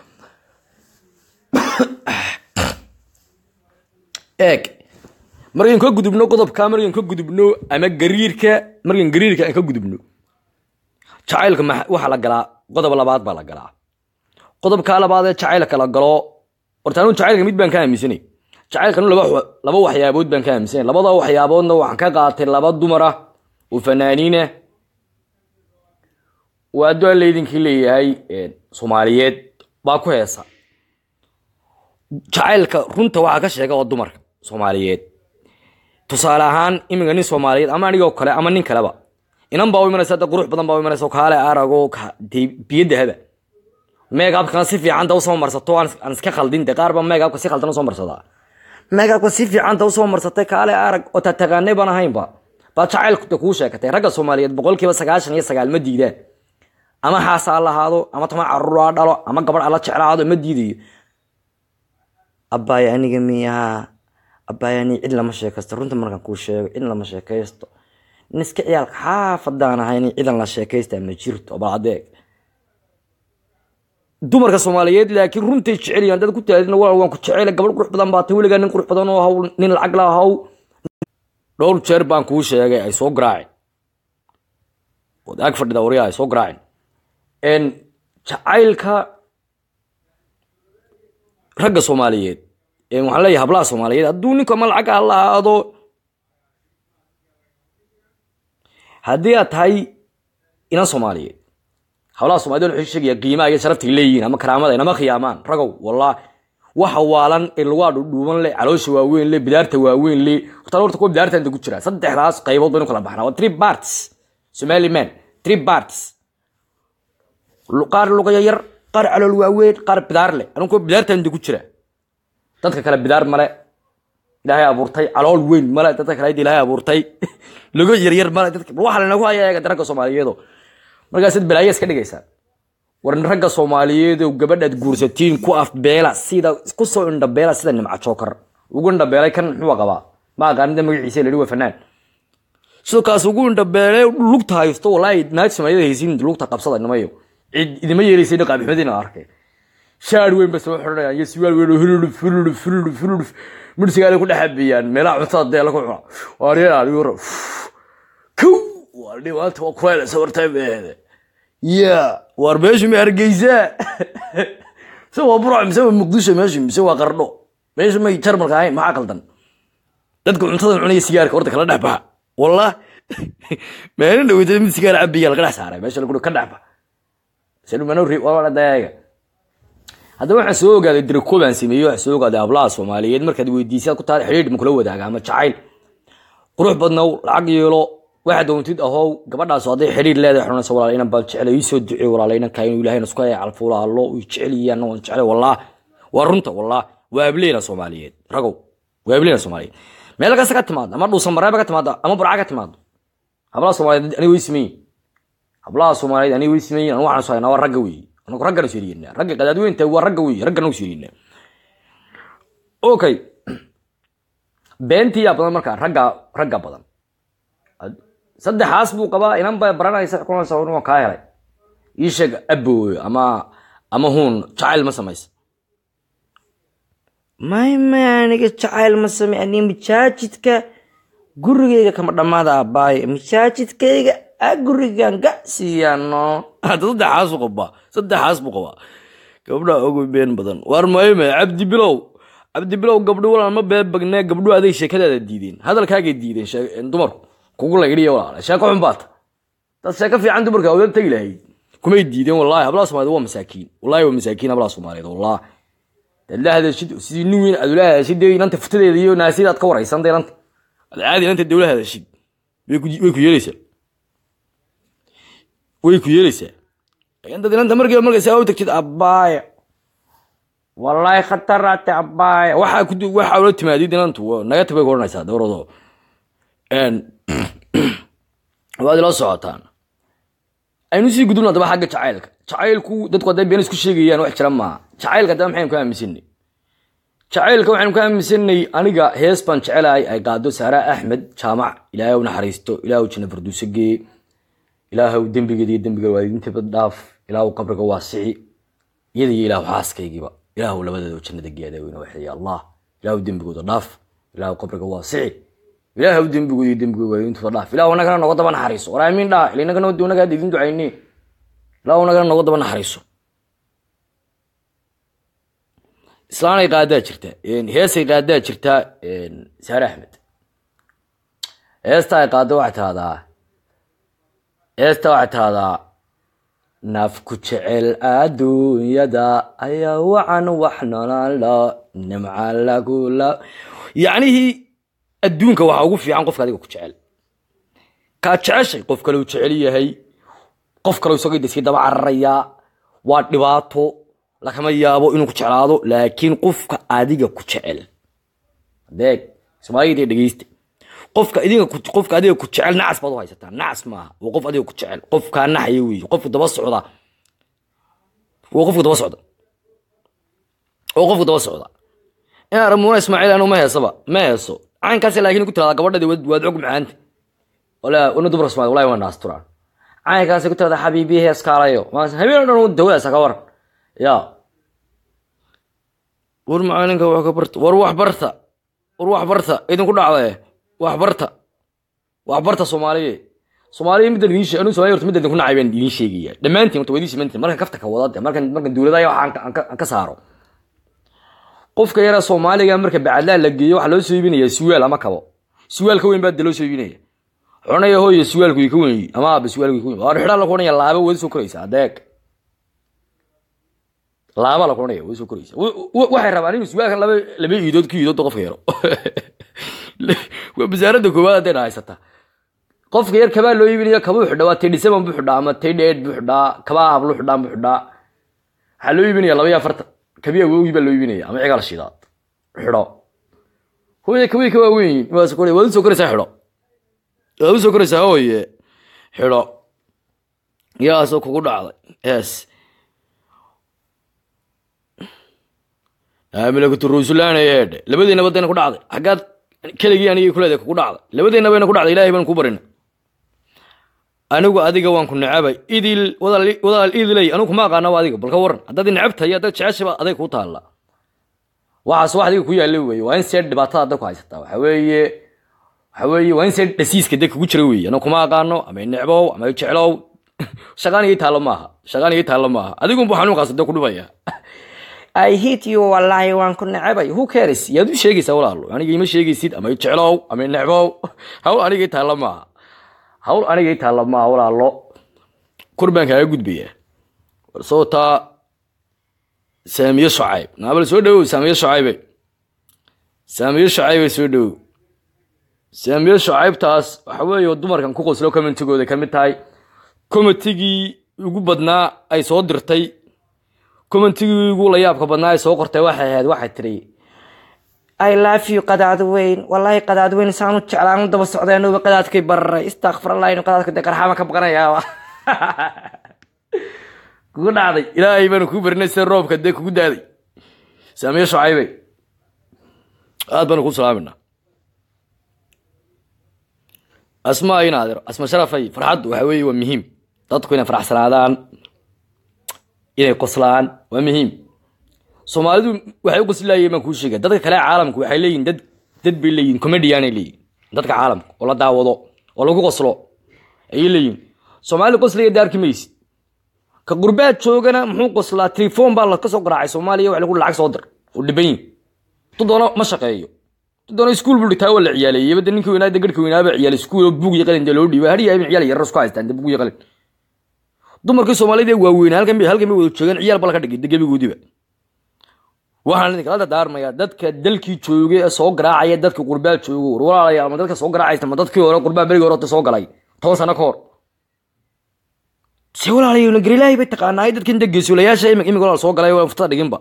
eeg markaan ka gudubno qodobka markaan ka gudubno ama gariirka markaan gariirka aan ka gudubno jacaylka ma waxaa la galaa qodob labaad baa la galaa qodobka labaad ee jacaylka la galo horta anu jacaylka mid baan ka aaminsanay jacaylkanu laba wa- laba waxyaabood baan ka aaminsanay labada waxyaaboodna waxaan ka qaatay laba dumar ah oo fanaaniin ah waa addoon laydinkii leeyahay een, soomaaliyeed baa ku heesa jacaylka runta waxaa ka sheega oo dumarka soomaaliyeed tusaale ahaan iminka nin soomaaliyeed ama anigoo kale ama nin kaleba inan baa u imanaysa hadda qurux badan baa u imanaysa oo kaale arago ka- dee biyo dahaba meegabkana si fiican ta usoo marsato aan aan iska khaldin de qaar baa meegabka si khaldan usoo marsadaa meegabka si fiican ta usoo marsatay kaale arag oo tataqaanay baan ahaynba baa jacaylku de kuu sheekatay ragga soomaaliyeed boqolkiiba sagaashan iyo sagaal ma diidaan ama xaas ha lahaado ama tama caruur ha dhalo ama gabadh ala jeclaado ma diidayo abbaaya aniga miyaa abbaaya ani cid lama sheekaysto runta markaan kuu sheego cid lama sheekaysto nin iska ciyaalka xaafadaan ahayn cidan la sheekaystaa ma jirto bal adeeg dumarka soomaaliyeed laakiin runtay jecel yihiin dad ku taadina walaal waan ku jecel gabadh qurux badan baa tay weligaa nin qurux badan oo haw nin lacag la haw dhowr jeer baan kuu sheegay ay soo garaaceen ood ag fadhida waryaa ay soo garaaceen n jacaylka ragga soomaaliyeed ee waxaan leeyahay hablaha soomaaliyeed hadduu ninku ama lacag ha lahaado haddii aad tahay inan soomaaliyeed hablaha soomaaliyed wuxuu sheegaya qiimaha iyo sharafta ay leeyihiin ama karaamada inama khiyaamaan ragow wallah waxa waalan ee lagu adhudhuuban le caloosha waaweyn le bidaarta waaweyn le horta horta kuwa bidaarta inta ku jira saddexdaas qaybood baynu kala baxnaa waa three parts somali man three parts Lu- qaar lugaya yar qaar calool waaweyn qaar bidaar leh anigu kuwa bidaarta inta ku jira dadka kale bidaar male ilaahay abuurtay calool weyn male dadka kale ilaahay abuurtay lugo yaryar male dadka waxa lanagu haya eega ragga soomaaliyeedo markaasaad balaayo iska dhigaysaa war ragga soomaaliyeed oo gabadhaad guursatiin ku afbeela sida ku soo indhabeela sida nimca jookar ugu indhabeelay kan muxuu qabaa ma aqaaninda magaciisa la waa fanaan sidoo kaas ugu indhabeelay lugta haysto walaahi naag soomaaliyada haysiin lugta qabsada nimayo cid idima yeelaysa dhaqaa maxmedina arkay shaar weyn ba soo xidhanayaan iyo siwaal weyn oo hululuf hululuf hululuf hululuf midhsigaale ku dhexabiyaan meelaha cuntada dee lagu cuno waariyaan adigu ra kow waa dhibaata waa kuwayla sawirtay beede ya waar meeshu ma hargeysaa mise waa burc mise waa muqdisho meeshu mise waa qardho meeshu may jarmalka ahayn maxaa qaldan dadka cuntada cunaya sigaarka horta kala dhex baxa wallah maalin dhaweyta mid sigaar cabiya laga dhex saaray meesha lagu ka dhex baxa dayaga haddaba waxaan soo ogaaday diriko baan sameeyey waxaan soo ogaaday hablaha soomaaliyeed markaad weydiisaad ku tahay xidhiidh ma kula wadaaga ama jacayl qurux badnow lacag yeelo waxaad doontid ahow gabadhaas hadday xidhiidh leedahay xunaysa walaal inan baan jeclay ii soo ducey walaal inanka inuu ilaahayna isku haya calfuula allo uu jecel yahay anna waan jeclay wallah waa runta wallah waa ableyna soomaaliyeed ragow waa ableyna soomaaliyeed meel kasta ka timaado ama dhuusan mareeba ka timaado ama burca ka timaado hablaha soomaaliyeed aniga way sameeyin hablaha soomaaliyeed aniga way sameeyin anu waxaan soo haynaa waa ragga weeye anagu raggana siriyeynaa ragga qadaadweynta waa ragga weeye raggana u siriyeynaa okay beentii yaa badan markaa ragga ragga badan saddexaas buu qabaa inan ba baranaysa xukunaysa un waan kaa helay ii sheeg abooyo ama ama huun jacayl ma samaysa may may aniga jacayl ma samey ani masaajidka gurigayga kama dhammaada abbaayo masaajidkayga a gurigan ga siiyano hadda saddexaas buu qabaa saddexaas buu qabaa gabdha ugu been badan waar mayme cabdi bilow cabdi bilow gabdho walaal ma been bagne gabdho aday sheekadaada diideen hadalkaagay diideen shee- dumarku kugu laydhiya walaal sheeko xun baata dad sheeko fiican dumarka awdad tegi lahayd kumay diideen wallahi hablaha soomaaliyeed waa masaakiin wallahi waa masaakiin hablaha soomaaliyeed wallah dad la hadashid sidii nin weyn aad ula hadashid dee inanta futadeeda iyo naasida aad ka waraysan dee inanta ad caadi inanta dee ula hadashid way ku way ku yeelaysaa way ku yeelaysaa inta inanta markiiba markay saa u tagtid abbaaya wallahi khataraate abbaaya waxaa ku waxaa ula timaadid inantu waa- naga tag bay ku odhanaysaa dowrado waad ila socotaan aynu sii gudubna haddaba xagga jacaylka jacaylku dadku hadday been isku sheegayaan wax jira maaha jacaylka haddaba maxaynu ka aaminsanay jacaylka waxaynu ka aaminsanay aniga hees baan jecelahay ay qaado saara axmed jaamac ilaahay u naxariisto ilaahu janna farduuso gee ilaahu dembigeeda iyo dembiga waalidiintaba dhaaf ilaahu qabriga waasici iyada iyo ilaahu xaaskaygiiba ilaahu labadeeda jannada geeda weyna waxeeya allah ilaahu dembigooda dhaaf ilaahu qabriga waasici ilaahu dembigooda iyo dembiga waalidiintaba dhaaf ilaahu nagana noga daba naxariiso war aamin dhaa ila nagana nagaa idin ducayne ilaahu nagana noga daba naxariiso islaanay qaadaa jirta heesay qaadaa jirta saare axmed heesta ay qaado waxay tahdaa heesta waxay tahdaa nafku jecel adduunyada ayaa wacan wax nololo nimca lagula yacnihii adduunka waxaa ugu fiican qofka adiga ku jecel kaa jeceshay qof kale uu jecel yahay qof kale isagoo daskii daba cararayaa waa dhibaato lakama yaabo inuu ku jeclaado laakiin qofka adiga ku jecel adeeg soomaaliyada dhegeysta qofka adiga ku- qofka adiga ku jecel nacas baad u haysataa nacas maaha waa qof adiga ku jecel qofkaa naxaya weeye qofku daba socda waa qofku daba socda waa qofku daba socda inaan ramuuna ismaaciil anu ma heesaba ma heeso caynkaas laakiin ku tirada gabadhadi waad waad og macaanta walaa una dumar soomaali wallahi waa naasturaan caynkaas ku tirada xabiibi heeskaalayo habeen dhan dawadaasa ka waran ya war macalinka wax ka barta war wax barta war wax barta idinku dhacdae wax barta wax barta soomaaliye soomaaliya middan idiin sheeg anu soomaaliya horta middan idinku nacay baan idiin sheegaya dhammaantiin horta waa idiin simantiin markan kafta ka wada de markan markan dowladaha waxa aan ka- aan ka- aan ka saaro qofka yara soomaaliga marka bacadlaa la geeyo waxaa loo soo iibinaya suwaal ama kabo suwaal ka weyn baa de loo soo iibinaya xunaya hooyo suwaalku ka weyn ama aaba suwaalku ka weyn waa xidhaa la kuhanaya laaba wada soo koraysa adeeg laaba la kuhanaya way soo koraysa Wa- wa- waxay rabaan inuu suwaalkan laba laba iidood ku iidood qofka yaro waa wasaaradda koowaad hadday haysata qofka yar kabaa loo iibinaya kabuu xidhaa waa tedhi seven buu xidhaa ama tedhi eight buu xidhaa kabaa hablu xidhaan buu xidhaa waxaa loo iibinaya laba iyo afartan kabii awowgii baa loo iibinaya ama cigaal shidaad xidho hooye kabii ka waaweyn waa soo koraya waad u soo koraysaa xidho waad u soo koraysaa hooye xidho yaasoo kugu dhacday yes milakatu ruusulaan eedhe labadiinaba dayna ku dhacday xaggaad keligii anigii kuleedahay kugu dhacday labadiinabayna ku dhacday ilaahay baan ku barina anigu adiga waan ku necabay idil wadaal wadaal idilay anigu kuma aqaanaba adiga balka waran haddaad i necab tahay haddaad jeceshaba aday kuu taalla waxaas wax adiga ku yaalla weeye waa in see dhibaatada hadda ku haysataa waxa weeye waxa weeye waa in see dhasiiska de kugu jira weeye anigu kuma aqaano ama i necbow ama i jeclow shaqaan ii taallo maaha shaqaan ii taallo maaha adigunbu xanuunkaas de ku dhibaya I hate you wallahi waan ku necebay who cares yaad u sheegaysaa walaalo aniga ima sheegaysid ama i jeclow ama i necbow hawl aniga ii taalla maaha hawl aniga ii taalla maaha walaalo kor baan kaaga gudbayaa war soo taa saamiye shacayb naabal soo dhowow saamiye shacaybe saamiye shacaybe soo dhowow saamiye shacaybtaas waxa weeye dumarkan ku qoslo commentigooda ka mid tahay commentigii ugu badnaa ay soo dirtay commentigii ugu la yaabka badnaa ay soo qortay waxay ahayd waxay tiri I love you qadaad weyn wallahi qadaad weyn saan u jeclaan u daba socdeenuba qadaadkay bararay istakfirallah inu qadaadka dee qarxama ka baqanayaaba kugu dhacday ilaahay baanu kuu barinay sida roobka dee kugu daaday saamiye shucaybey aad baanu kuu salaaminaa asma ay naadir asma sharafay farxaddu waxa weeye waa muhiim dadku inay faraxsanaadaan inay qoslaan waa muhiim soomaalidu waxay u qoslayeen baan kuu sheegaya dadka kale caalamku waxay leeyihin dad dad bay leeyihin comedianay leeyihin dadka caalamka oo la daawado oo lagu qoslo ayay leeyihin soomaali qoslaya de arki maysid ka qurbaad joogana muxuu qoslaa telefon baa la kasoo garaacay soomaaliya wax lagu lacag soo dir oo dhiban yihin tu doono ma shaqeeyo tu doono iskuul buu dhitaa waa la ciyaaleeyey bada ninkii weynaa garhka weynaaba ciyaal iskuul oo buug iyo qalin dee loo dhiibay hariya ibn ciyaal yarar isku haystaan dee buug iyo qalin dumarkii soomaalida ee waaweynaa halkan bay halkan bay wada joogeen ciyaal baa laga dhigay de gebigoodiba waxaan idin kala dardaarmayaa dadka dalkii joogay ee soo garaacaya dadka qurbaa joogo war walaalayaal ma dadka soo garaacaysa ma dadkii hore qurbaa berigii hore soo galay toban sano ka hor se walaalayaal garilaahi bay taqaanaa dadkan de geesulayaasha imik imik walaal soo galay waa furtada dhiginba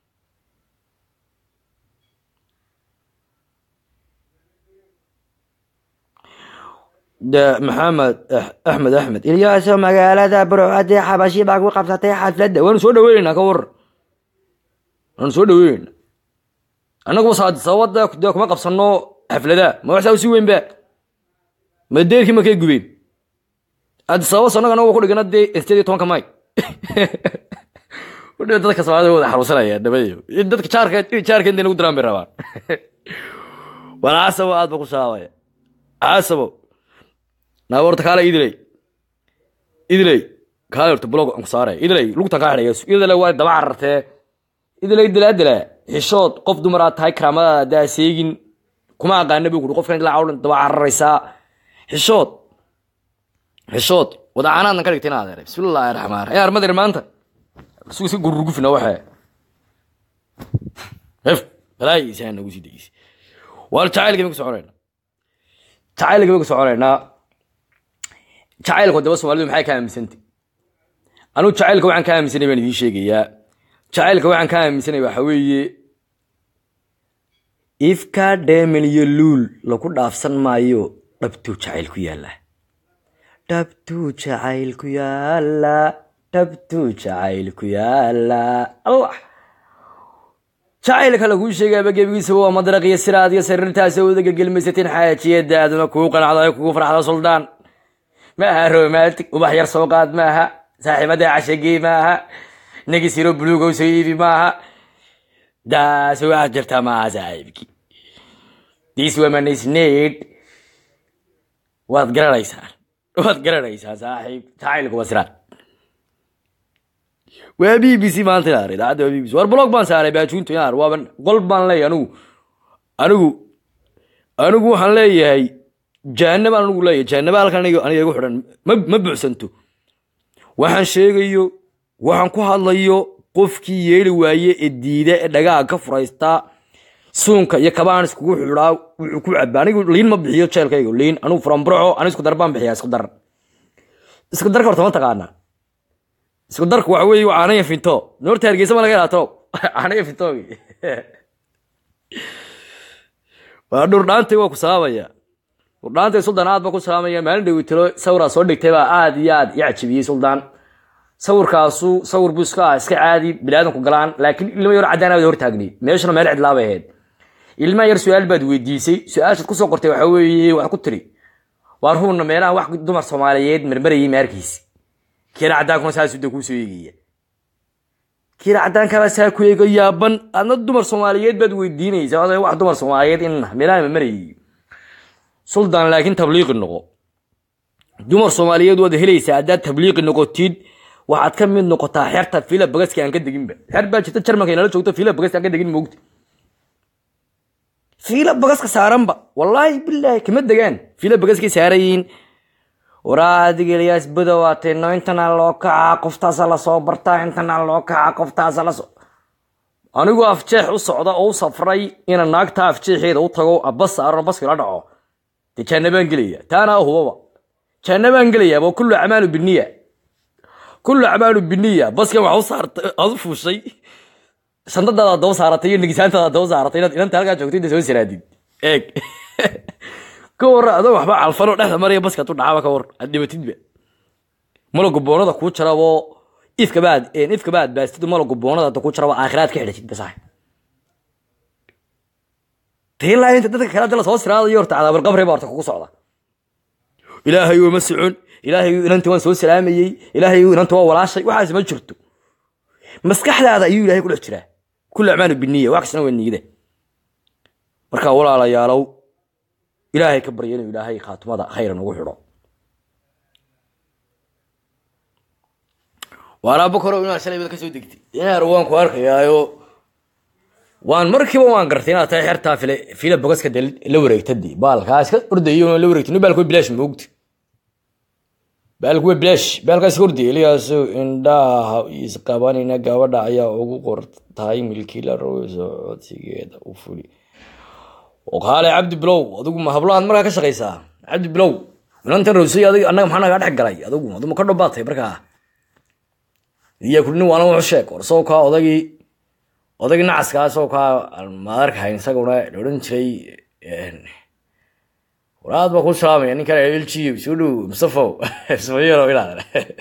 de maxamed axmed axmed ilyaaso magaalada burcadee xabashi baa ku qabsatay xafladda waanu soo dhaweyneynaa ka waran waanu soo dhaweyneyna annaguba sababada dee kuma qabsano xafladaha ma wax saa usii weyn ba ma deerkii ma kay gubeen adi sababas annaga anaga ku dhigana dee sideed iyo tobanka may udhiba dadka soomaalida wada xaruusanaya dhabayo dadka jaarka jaarka intay nagu diraan bay rabaan wal casabo aad ba ku saabaya casabo naa horta kaale idiley idiley kaale horta blog aan ku saaraya idiley lugtan kaa xidhaya idiley waa daba carartee idiley dilaa dilaa xishood qof dumar aad tahay karaamadaada daa seegin kuma aqaana buu kuri qofkan ilaa cawlan daba cararaysaa xishood xishood wadacaanaadna ka dhigtay inaad ere bismillaahi raxmaan raxiim armadir maanta sugu iska gururgufina waxee hef balaayiisaan nagu sii degeysa waa jacaylka bay ku soconaynaa jacaylka bay ku soconaynaa jacaylku daba soomaalidu maxay ka aaminsantay anugu jacaylka waxaan ka aaminsanay baan idiin sheegayaa jacaylka waxaan ka aaminsanay waxa weeye ifka dheemen iyo luul lagu dhaafsan maayo dhabtuu jacayl ku yaalla dhabtuu jacayl ku yaalla dhabtuu jacayl ku yaalla allah jacaylka laguu sheegaaba gebigiisaba waa madraq iyo siraad iyo sariirtaasa wada gelgelmaysatiin xaajiyada aaduna kugu qanacdo ay kugu farxdo suldaan ma aha romantic ubax yar soo qaad ma aha saaxiibada cashagey ma aha negisiro buluugow soo iibi ma aha daas waxaad jirtaa ma aha saaxiibki this woman is need waad garanaysaan waad garanaysaa saaxiib jacaylku waa siraad waa b b c maanta inaar idaacadda waa b b c war blog baan saaray baajuunto inaar waaban qol baan leeyahay anigu anigu anigu waxaan leeyahay jahanaba anigu leeyahay jahanaba halkan aniga aniga igu xidhan ma ma buuxsanto waxaan sheegayo waxaan ku hadlayo qofkii yeeli waaye ee diida ee dhagaha ka furaystaa suunka iyo kabaan iskugu xidhaa wuxuu ku cabaa anigu liin ma bixiyo jeelkayga liin anigu furanburco anigu isku dar baan bixiyaa isku dar isku darka horta ma taqaanaa isku darku waxa weeye waa caanaya finto noorta hargeysa ma laga helaa toob caanaya finto waa dhurdhaantay waa ku saabaya dhurdhaantay suldaan aad ba ku saamaya maalin dhawitalo sawiraa soo dhigtay baa aad iyo aad i cajibiyey suldaan sawirkaasu sawir buu iska ah iska caadi bilaadanku galaan laakiin ilmo yar caddaan aad hortaagnay meeshana meel cidlaabay ahayd ilmaha yar su-aal baad weydiisay su-aashaad kusoo qortay waxa weeye wax ku tiri waar huuna meelaha wax dumar soomaaliyeed marmarayay maarkiisi kiina caddaankuna saasuu de kuu soo eegaya kiina caddaankaba saa ku eego yaaban adna dumar soomaaliyeed baad weydiinaysaa oday wax dumar soomaaliyeed in meelaha marmarayay suldaan laakiin tabliiqi noqo dumar soomaaliyeed waad helaysaa haddaad tabliiqi noqotid waxaad ka mid noqotaa xerta fila bagaski aan ka deginba xer baa jirta jarmalka inala joogto fila bagaski aan ka degin moogta fila bagaska saaranba wallaahi bilaahi kama degaan fila bagaskay saarayiin waraa adiga ilyaas bada waatayno intana loo kacaa qoftaasa lasoo bartaa intana loo kacaa qoftaasa lasoo anigu afjeex u socda oo u safray ina naagta afjeexeeda u tago bas saarano baski la dhaco dee jaanabaan gelaya taana hubaba jaanabaan gelayaaba kullu acmaalu biniya kullu acmaalu biniya baskan waxa u saartay aad u fuushay shandadaada daba saaratay iyo nigisaantaada daba saaratay inaad inanta halkaa joogto inta soo siraadid eeg ka warra adoo waxba calfanoo dhexda maraya baska tu dhacaaba ka war aad dhimatidba malagu boonada kuu jarabo ifkabaad ifkabaad baastid malagu boonada kuu jarabo aakhiraad ka xidhatid basax tiilaa inta dadka kale dala soo siraadayo horta cadaabal qabri baa horta kugu socda ilaahay uma socon ilaahay inanta waan soo salaamayey ilaahay inanta waa walaashay waxaas ma jirto maskaxdaada ayuu ilahay ku dhex jiraa kullu acmaalu biniya wax kastana waa niyada marka walaalayaalow ilaahay ka barya inuu ilaahay khaatumada khayran ugu xidho waan aabo koro inaad shalay bad ka soo degtay inaar waan ku arkayaayo waan markiiba waan gartay inaad tahay xertaa file fila bogaska de la wareegtadii baalkaas ka ordayo la wareegtay ni baalku bilaash moogta baalku waa bilaash baalkaas ka ordayay iligaasu indhaha isqabanina gabadha ayaa ugu qortahay milkiila rowso codsigeeda u fuli oo kaale cabdi bilow adigu ma hablahaad markaa ka shaqaysaa cabdi bilow inantan rowsay adig annaga maxaa nagaa dhex galay adigu aduma ka dhobaatay markaa iya kudni waana wuxu sheeg war soo kaa odagii odagii nacaska soo kaa ma arkahayn isaguna la odhan jiray war aad baa ku salaamaya ninkan lg soo dhow mustafow ismayaro inaad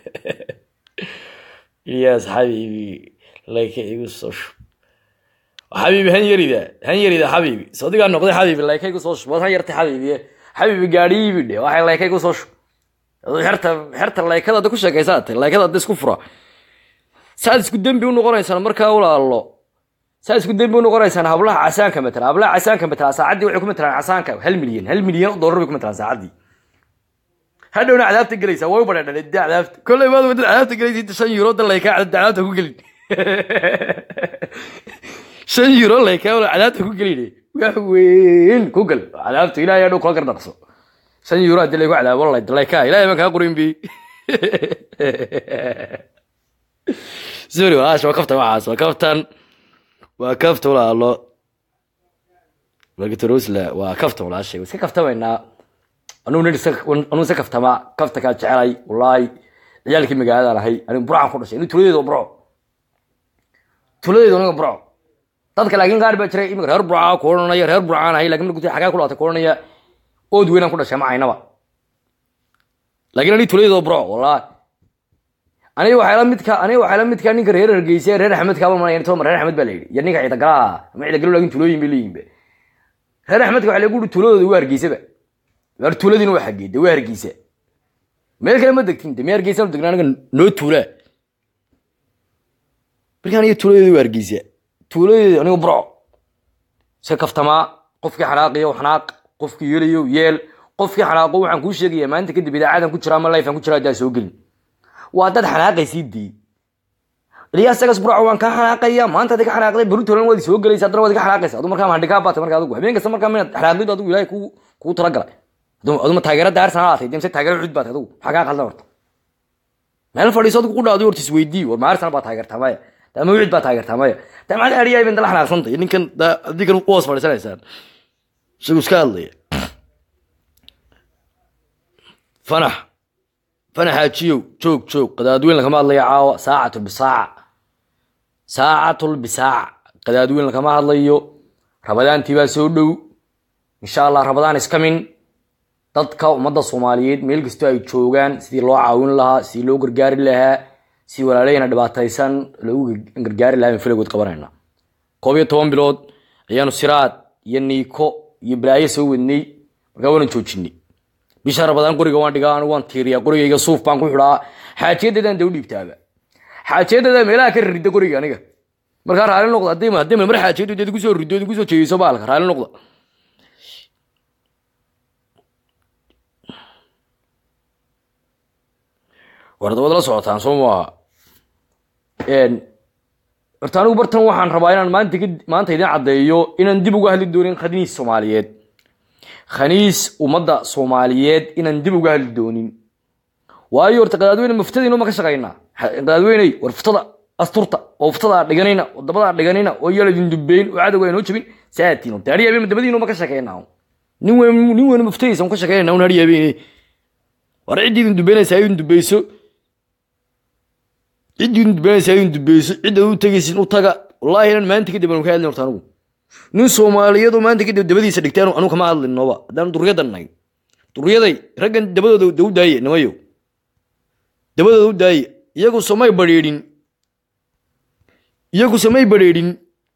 ilyas xabiibi layka igu soo shub xabiibi han yarida han yarida xabiibi sodigaa noqday xabiibi layka igu soo shub waad han yartay xabiibi xabiibi gaadhiibi dhe waxay layka igu soo shub xerta xerta laykada hadda ku sheekaysaatay laykada hadda isku fura saad isku dembi u noqonaysaan markaa walaalo saad isku dembi u noqonaysaan hablaha casaanka matala hablaha casaanka matala saacaddii waxay ku matalaan casaanka hal milyan hal milyan oo dollar bay ku matalaan saacaddii hadhowna cadaabta gelaysaa way u badheedhan de cadaabta kolley baad wadin cadaabta gelaysa inta shan euro dan laykaa cadaabta ku gelin shan euro laykaa wala cadaabta ku gelin wax weyn ku gal cadaabta ilaahay hadhow kula gardaqso shan euro haddii laygu cadaabo laykaa ilaahay baan kaa qorin bi sorry walaash waa kaftan waxaas waa kaftan waa kafta walaalo wagitorosla waa kaftan walaashay iska kaftamaynaa anugu nin anuu iska kaftama kafta kaa jecelay wallaahi ciyaalkii magaaladaan ahay anigu burcaan ku dhashay inu tuladeedu burco tuladeedu aniga burco dadka laakiin qaar baa jiray imika reer burcaa ku odhanaya reer burcaan ahay lakin markuu xagaa ku dhaatay ku odhanaya ood weynaan ku dhashay ma aynaba laakiin aniga tuladeedu burco wallaahi aniga waxay la midka aniga waxay la midka ninka reer hargeysa reer axmed kaaba manaya toma reer axmed baa la yidhi iyo ninka ciidagalaha ama ciidagalo laakin tulooyin bay leeyihin reer axmedka waxa lagu uri tuuladooda waa hargeysaba waar tuuladiina waa xagee de waa hargeysa meel kale ma degtin de mee hargeysa nu degnaa aniga noo tuulaa marka aniga tuuladeeda waa hargeysa tuuladeeda aniga burco iska kaftamaa qofkii xanaaqiyo xanaaq qofkii yeelayo yeel qofkii xanaaqo waxaan kuu sheegaya maalinta kadib idaacadan ku jira ama lifean ku jira haddaan soo gelin waa dad xanaaqaysii dii ilyaas sagas burco waan kaa xanaaqaya maanta adi ka xanaaqday barutolan waad soo gelaysa haddana waad ka xanaaqaysa adu markaa handhigaa baatay marka adigu habeen kasta markaa minaad xanaaqdidu adigu ilaahay kuu kuu talagalay aduma taageera daarsan aatay demse taageera cud baatay adigu maxaa kaa qaldan horta meel fadhiiso adigu ku dhaado horta isweydii war maarsan baa taageertaa maya ama wicid baa taageertaa maya damcad ariyaa ibn dala xanaaqsantay ninkan adigan u hoos fadhiisanaysaan isagu iska hadlaya fanax fanax haajiyow joog joog qadaadweyn lagama hadlayo caawa saacatul bisaaca saacatul bisaaca qadaadweyn lagama hadlayo rabadaantii baa soo dhow insha allah rabadaan iskamin dadka ummadda soomaaliyeed meel kastoo ay joogaan sidii loo caawin lahaa sidii loo gargaari lahaa si walaaleyna dhibaataysan loogu gargaari lahaa in filagood qabanayna koob iyo toban bilood ayaanu siraad iyo niiko iyo balaayo soo wadnay markaa waanan joojinay bisha rabadaan qoriga waan dhigaa anigu waan tiiriyaa qorigayga suuf baan ku xidhaa xaajiyadeedaan dee u dhiibtaaba xaajiyadeeda meelaha ka ririda qoriga aniga markaa raali noqda haddii haddii mar xaajiyadu deed kusoo rido deed kusoo jeediso baalka raali noqda warda waad la socotaan soo maaha horta anigu bartan waxaan rabaa inaan maanta maanta idin caddeeyo inaan dib uga hadli doonin khaniis soomaaliyeed khaniis ummadda soomaaliyeed inaan dib uga hadli doonin waayo horta qadaadweyne muftadiinu ma ka shaqaynaa qadaadweyney war fuftada asturta oo fuftada dhiganayna oo dabada dhiganayna oo yala idin dubeyn oo cadowga aynoo jabin saatiin horta hadhi habeen dabadiinu ma ka shaqaynaa nin weyn nin weyn muftadiisa un ka shaqaynayna un hadhi habeen war ciddii idin dubeynaysa idin dubeyso ciddii idin dubeynaysa idin dubeyso cidda u tegaysin u taga wallaahi inaan maanta kadib aanu ka hadlin horta anigu nin soomaaliyadu maanta kadib dabadiisa dhigtaan anu kama hadlin nooba haddaan duryadan nahay duryaday raggan dabadooda da u daaye nimayo dabadooda u daaye iyagu samay badhiidhin iyagu samay badhiidhin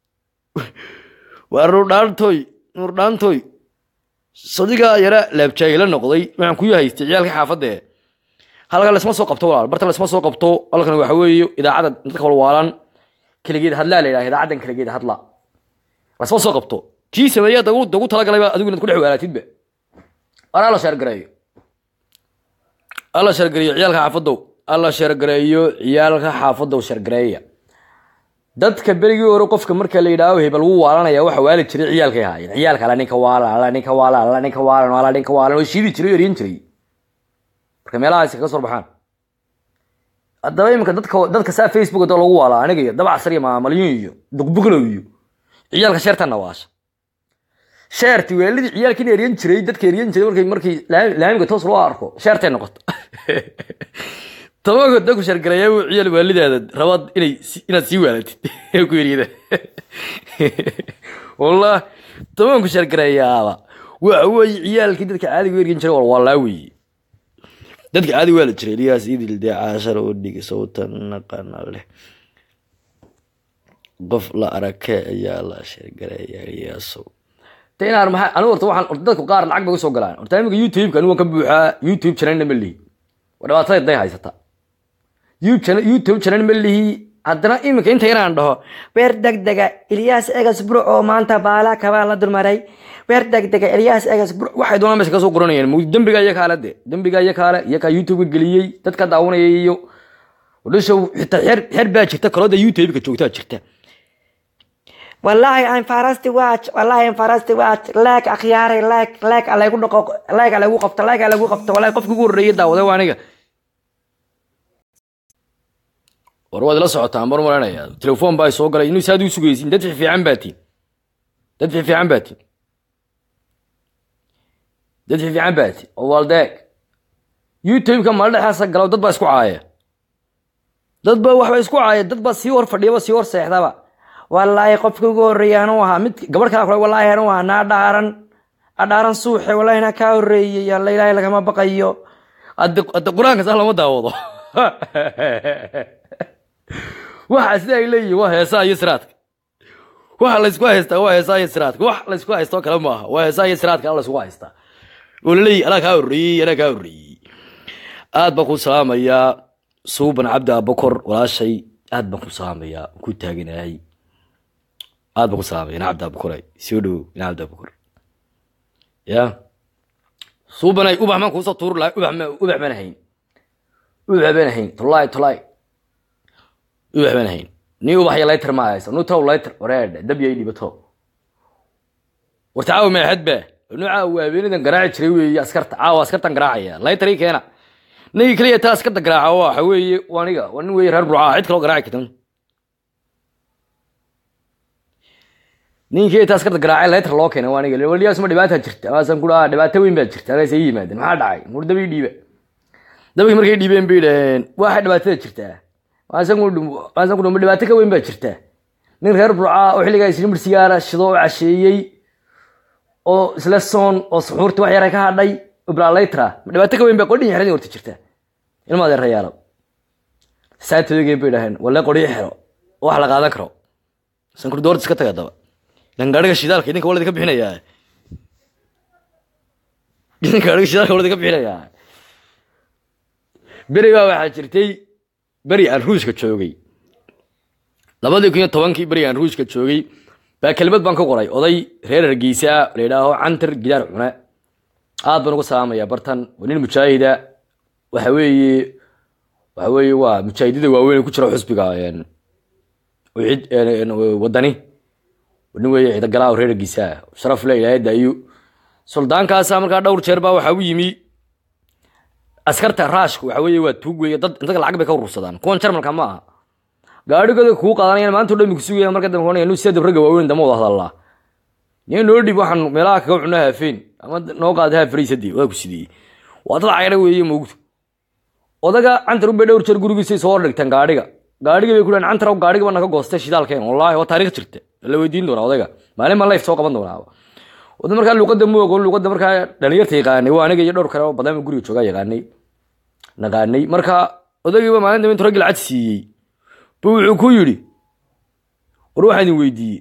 waa nurdhaantoy nurdhaantoy sadigaa yara laabjaayila noqday waxaan ku yahaystay ciyaalka xaafadee halka lasma soo qabto walaal barta lasma soo qabto halkan waxa weeye idaacadda dadka walwaalan keligeed hadlaa la yidhaha idaacaddan keligeed hadla lasma soo qabto kii sameeya dagu dagu talagalayba adigu inaad ku dhex waalaatidba war alla sheergareeyo alla sheergareeyo ciyaalka xaafadow alla shargareeyo ciyaalka xaafadda u shargareeya dadka berigii hore qofka marka la yidhaaho hebel wuu waalanaya waxa waali jiray ciyaalkay ahaayeen ciyaalka alla ninka waalan alla ninka waalan alla ninka waalan alla ninka waalan oo shiidi jiray oo eryan jiray marka meelahaasi kaga soo baxaan haddaba iminka dadka dadka saa facebook da lagu waalaa aniga iyo dabacasar iyo maamalyun iyo duqbuglow iyo ciyaalka sheertanna waasha sheerti weelidii ciyaalkiina eryan jiray dadka eryan jiray markay markii laamiga toos loo arko sheertay noqoto tobanka dadku shargareeya uu ciyaal waalidaada rabad inay inaad sii waalatid ee ku eryada wallah tobanku shargareeyaaba waxa weeye ciyaalkii dadka caadiga u eryan jiray walwalaa weeye dadka caadi waa la jiray eliyaas idil dee caashar oo dhigi sawtan naqana leh qof la arake ayaa la shargareeya eliyaasow de inaan maxaa anigu horta waxaan dadku qaar lacag bay usoo galaan horta iminka youtube-ka anigu waan ka buuxaa youtube channelna ma lihi waa dhibaatada day haysata youtube channel ma lihi haddana iminka inta inaan dhaho weer degdega ilyaas egas buro oo maanta baala kabaa la dulmaray weer degdega ilyaas egas buro waxay doonaan meesha kasoo qoranayaan dembiga iyo kaale de dembiga iyo kaale iyo kaa youtube-ka geliyey dadka daawanaya iyo dhishow xitaa xeer xeer baa jirta kalooda youtube-ka joogtaa jirta والله I'm fast watch والله I'm fast watch لاك أخياري لاك لاك على يقول نقو لاك على يقول قفت لاك على يقول قفت والله قف يقول ريد داوده وانيga war waad la socotaan mar maranaya telefoon baa soo galay inuu saad u sugaysin dad fiican baatiin dad fiican baatiin dad fiican baatiin oo waldeeg youtube-ka mal dhexaasa galo dad baa isku caaya dad baa waxba isku caaya dad baa sii hor fadhiyaba sii hor seexdaba wallaahi qofkii ugu horreeyay anuu ahaa mid gabarh kale kule wallaahi anuu ahaa naa dhaaran adhaaran suuxe wallaahi naa kaa horreeyey alla ilaahay lagama baqayo hadda hadda qur-aanka saa lama daawado waxa sida ay leeyihin waa heesaha iyo siraadka waxa laysku haystaa waa heesaha iyo siraadka wax laysku haystoo kale maaha waa heesaha iyo siraadka ala laysku haystaa oo laleeyihi anaa kaa horreeyey anaa kaa horreeyey aad baan ku salaamayaa suuban cabdi abakor walaashay aad baan ku salaamayaa ku taaganahay aad baan ku salaamaya ina cabdi abakor soo dhowow ina cabdi abakor ya suubanay ubax maan kuusoo tuuri lahay ubax ma ubax baan hayn ubax baan hayn tolay tolay ubax baan hayn ni ubax iyo layter ma haysa nu taw layter wareedhe dab yay dhibato warta caawa maaxad ba nu caawa habeenadan garaaci jiray weeye askarta caawa askartan garaacaya layter ii keena ninkii keliya taa askarta garaaca waxa weeye aniga waa nin weeye reer burcaa cid kaloo garaaci kartan ninkii taa askarta garaacay layter loo keenay waa aniga waliyaas ma dhibaata jirta waasan ku dhahaa dhibaato weyn baa jirta agaasay yimaadeen maxaa dhacay mur dabii dhiiba dabkii markay dhiibeen bay dhaheen waxay dhibaatada jirtaa waasan ku dhuma dhibaato ka weyn baa jirta nin reer burcaa oo xilligaa islimir sigaara shido oo casheeyey oo isla soon oo suxuurti wax yara ka hadhay ibraalaytra ma dhibaato ka weyn baa qodhin xeradii horta jirta ilma adeerayaalo saatodageen bay dhaheen walle qodhiyo xero oo wax la qaadan karo sankur doorta iska taga daba ilan gaadhiga shidaalka idinka waladi ka bixinayaa idinka gaadhiga shidaalka waladi ka bixinayaa beri baa waxaa jirtay beri aan ruushka joogay labadii kun iyo tobankii beri aan ruushka joogay baa kelmad baan ka qoray oday reer hargeysa la yidhaaho cantar gidaar cune aad baan uga salaamaya bartan waa nin mujaahida waxa weeye waxa weeye waa mujaahidada waaweyn ku jira xusbiga wadani nin weeye ciidagalaa reer hargeysa sharaf le ilaahay daayo suldaankaasa markaa dhowr jeer baa waxaa u yimi askarta raashka waxa weeye waa tuug weeye dad intaga lacag bay ka urursadaan kuwan jarmalka ma aha gaadhigooda kuu qaadanayaan maanta o dhan bay kusugayaan marka dambe konaya nu sida ragga waaweyn dama wada hadallaa niyo noo dhib waxaan meelaha kaga cunaa haafeen ama noo qaada haafariisadii waa ku sidiyey waa dad cayra weeye moogto odaga cantar unbay dhowr jeer gurigiisay soo hordhigteen gaadhiga gaadhiga bay ku dhahan cantar gaadhiga baa naga goostay shidaalkeen wallaahi waa taariikh jirta la weydiin doonaa odayga maalin baan life soo qaban doonaa wada markaa luuqadda ma ogo luuqadda markaa dhalinyarta yaqaanay waa aniga iyo dhowr kale oo badan guriga joogaa yaqaanay naqaanay marka odaygiiba maalin dambe intuu raggi lacag siiyey bu wuxuu ku yidhi war waxaan idin weydiiyey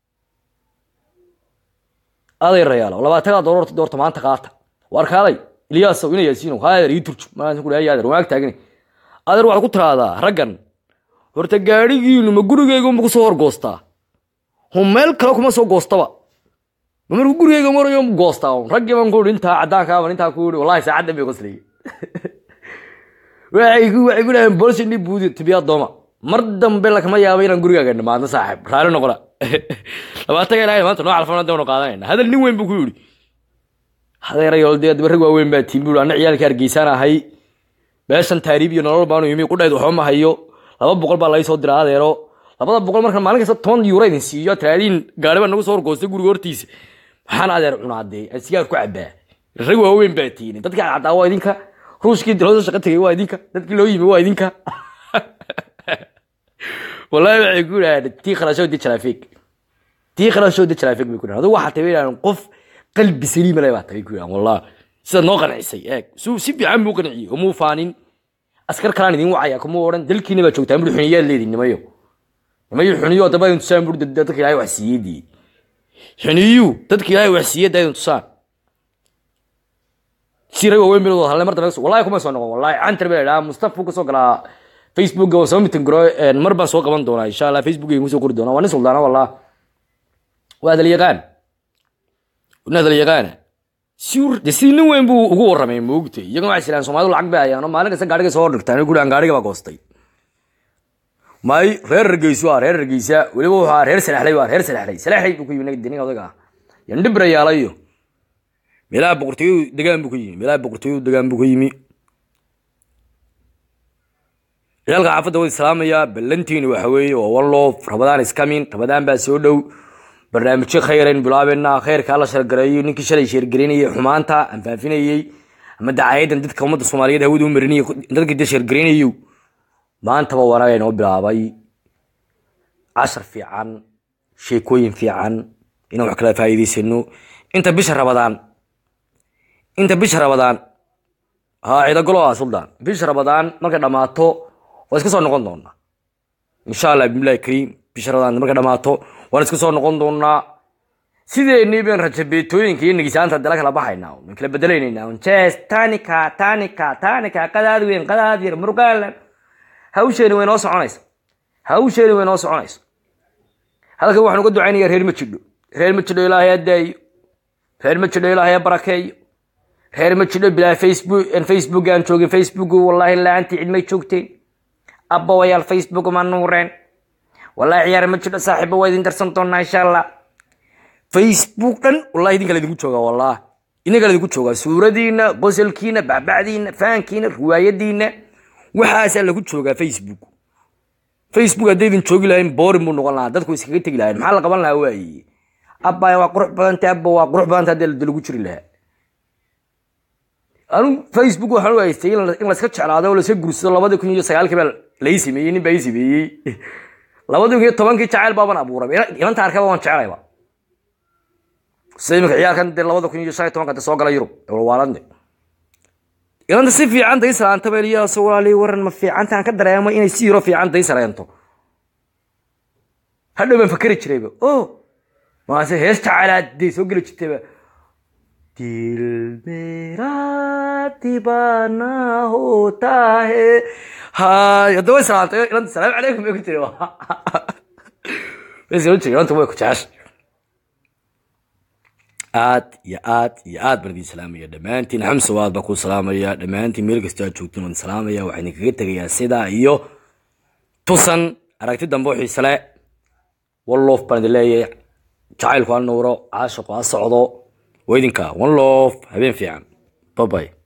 aday rayaalo labaatagaa doororta doorta maanta qaata waar kaalay ilyaasow ina yaasiino haadeer ii turju maasan ku dhahay adeer waag taagani adeer waxaad ku tiraahdaa raggan horta gaadhigiinu ma gurigeyga ma kusoo horgoostaa hu meel kale kuma soo goostaba ma markuu gurigeyga marayo ma goostaa un raggii baan ku ihi intaa caddaankaa baan intaa ku ihi wallahi saacaddan bay qoslayay waxay ku waxay ku dhaheen boolsi ni buudi tibiyaa dooma mar dambe lakama yaabo inaan gurigaaga dhamaadno saaxiib raali noqona labaatan ilaahay maanta noo calfana dawnu qaadanayna hadal nin weyn buu ku yidhi hadeerayool dee daba rag waaweyn baa tiin buuri anna ciyaalka hargeysaan ahay meeshan taariib iyo nolol baanu yimi qudhayd waxba ma hayo laba boqol baa laga soo diraa adeero labada boqol marka maalin kasta toban euro idin siiyo tiraadiin gaari baa nagu soo horgoostay guriga hortiisa maxaan adeer cunaadee aan sigaar ku cabaa rag waaweyn baa tiini dadkii cadcaddaa waa idinka ruushkii dilooda shaqo tegay waa idinka dadkii loo yimi waa idinka wallaahi waxay ku yidhahdeen tii kharashow di traffic tii kharashow di traffic bay ku yidhahdeen adigu waxaa tabi yidhahdeen qof qalbi saliima leh baa tabi ku yidhahdeen wallahi sidaad noo qancisay eeg su si fiican buu qanciyey umuu faanin askar kalaan idin wacaya kuma odhan dalkiina baa joogtaa mudhi xuniyaad leedin nimayo nimayo xuniyo daba idin tusaan buri dadka ilaahay wax siiyadii xuniyu dadka ilaahay wax siiyada idin tusaan si rag waaweyn bil wada hadlay mar dambe wallahi kuma soo noqon wallahi cantar baa idhaa mustafa ka soo galaa facebook oo soo mitin garo mar baan soo qaban doonaa insha allah facebook ayaan kusoo qori doonaa waa nin suldaana wallah waa hadal yaqaan nin hadal yaqaana si de si nin weyn buu ugu warramay moogtay iyagana waxay silaan soomaalidu lacag bay hayaan oo maalin kasta gaariga soo dhigtaan guri aan gaariga baa goostay may reer hargeysa waa reer hargeysa weliba wuxuu ahaa reer salaxlay waa reer salaxlay salaxlay buu ku yimi ninka odaga ah yandhibra yaalayo meelaha boqortooyadu degaan buu ka yimi meelaha boqortooyadu degaan buu ka yimi ciyaalka xaafadda way islaamayaa ballantiina waxa weeye waa walloof rabadaan iskamin rabadaan baa soo dhow barnaamijyo khayran bilaabeena khayrka alla shargareeyo ninkii shalay sheergareynayay xumaanta aan faafinayey ama dacaayadan dadka ummadda soomaaliyeed hawada u marinayay dadka de sheergareynayo maantaba wanaag inoo bilaabay cashar fiican sheekooyin fiican inaan wax kala faa'iidaysano inta bisha rabadaan inta bisha rabadaan haa ciidagolo ah suldaan bisha rabadaan markay dhammaato waa iska soo noqon doonaa insha allah bismillahi kariim bisha rabadaan markay dhammaato waan iska soo noqon doonaa sideennii baan rajabeetooyinka iyo nigisaanta dala kala baxaynaa waan kala bedelaynaa jees tanika tanika tanika qadaad weyn qadaad yar murgaalan hawsheeni way noo soconaysa hawsheeni way noo soconaysa halkan waxaan uga ducaynayaa reer ma jidho reer ma jidho ilaahay adaayo reer ma jidho ilaahay ha barakeeyo reer ma jidho bilaa facebook facebook aan joogin facebook wallaahi la-aantii cid may joogteen abbawayaal facebook ma nuureen wallaahi ciyaar ma jidho saaxiiba waa idin darsan doonaa insha allah facebook dhan wallahi idinka la idinku joogaa wallah idinka la idinku joogaa suuradiina qosolkiina bacbacdiina faankiina riwaayadiina waxaasaa lagu joogaa facebook facebook hadday idin joogi lahayn boorin buu noqon lahaa dadku iskaga tegi lahayn maxaa la qaban lahaa waaye abbay waa qurux badanta abba waa qurux badanta haddii la lagu jiri lahaa anu facebook waxaan u haystay in la- in layska jeclaado oo layska gursado labadii kun iyo sagaalkii baa lai sameeyey nin baa ii sameeyey labadii kun iyo tobankii jacayl baaban abuuray Ila- ilanta arkaba waan jeclayba sida imika ciyaalkan dee labada kun iyo shan iyo tobanka de soo gala yurub ee walwaalande ilanta si fiican day salaanta baa liyaasoo walaalii waran ma fiicantaan ka dareemo inay si yaro fiican day sareento hadhow baan fakeri jirayba o maase hees jacaylaad day soo geli jirtayba दिल मेरा दीवाना होता है हाँ haddaba way salaantay ilanta salaamu calaykum bay ku tiri way soo jiri ilanta way ku jeceshay aad iyo aad iyo aad baan idin salaamaya dhammaantiin xamsa waad baan ku salaamaya dhammaantiin meel kastoo aad joogtiin waan salaamaya waxaan idinkaga tegayaa sidaa iyo tusan aragti dambe oo xiise le walloof baan idin leeyahay jacaylku ha nuuro caashiqu ha socdo waa idinka one love habeen fiican babay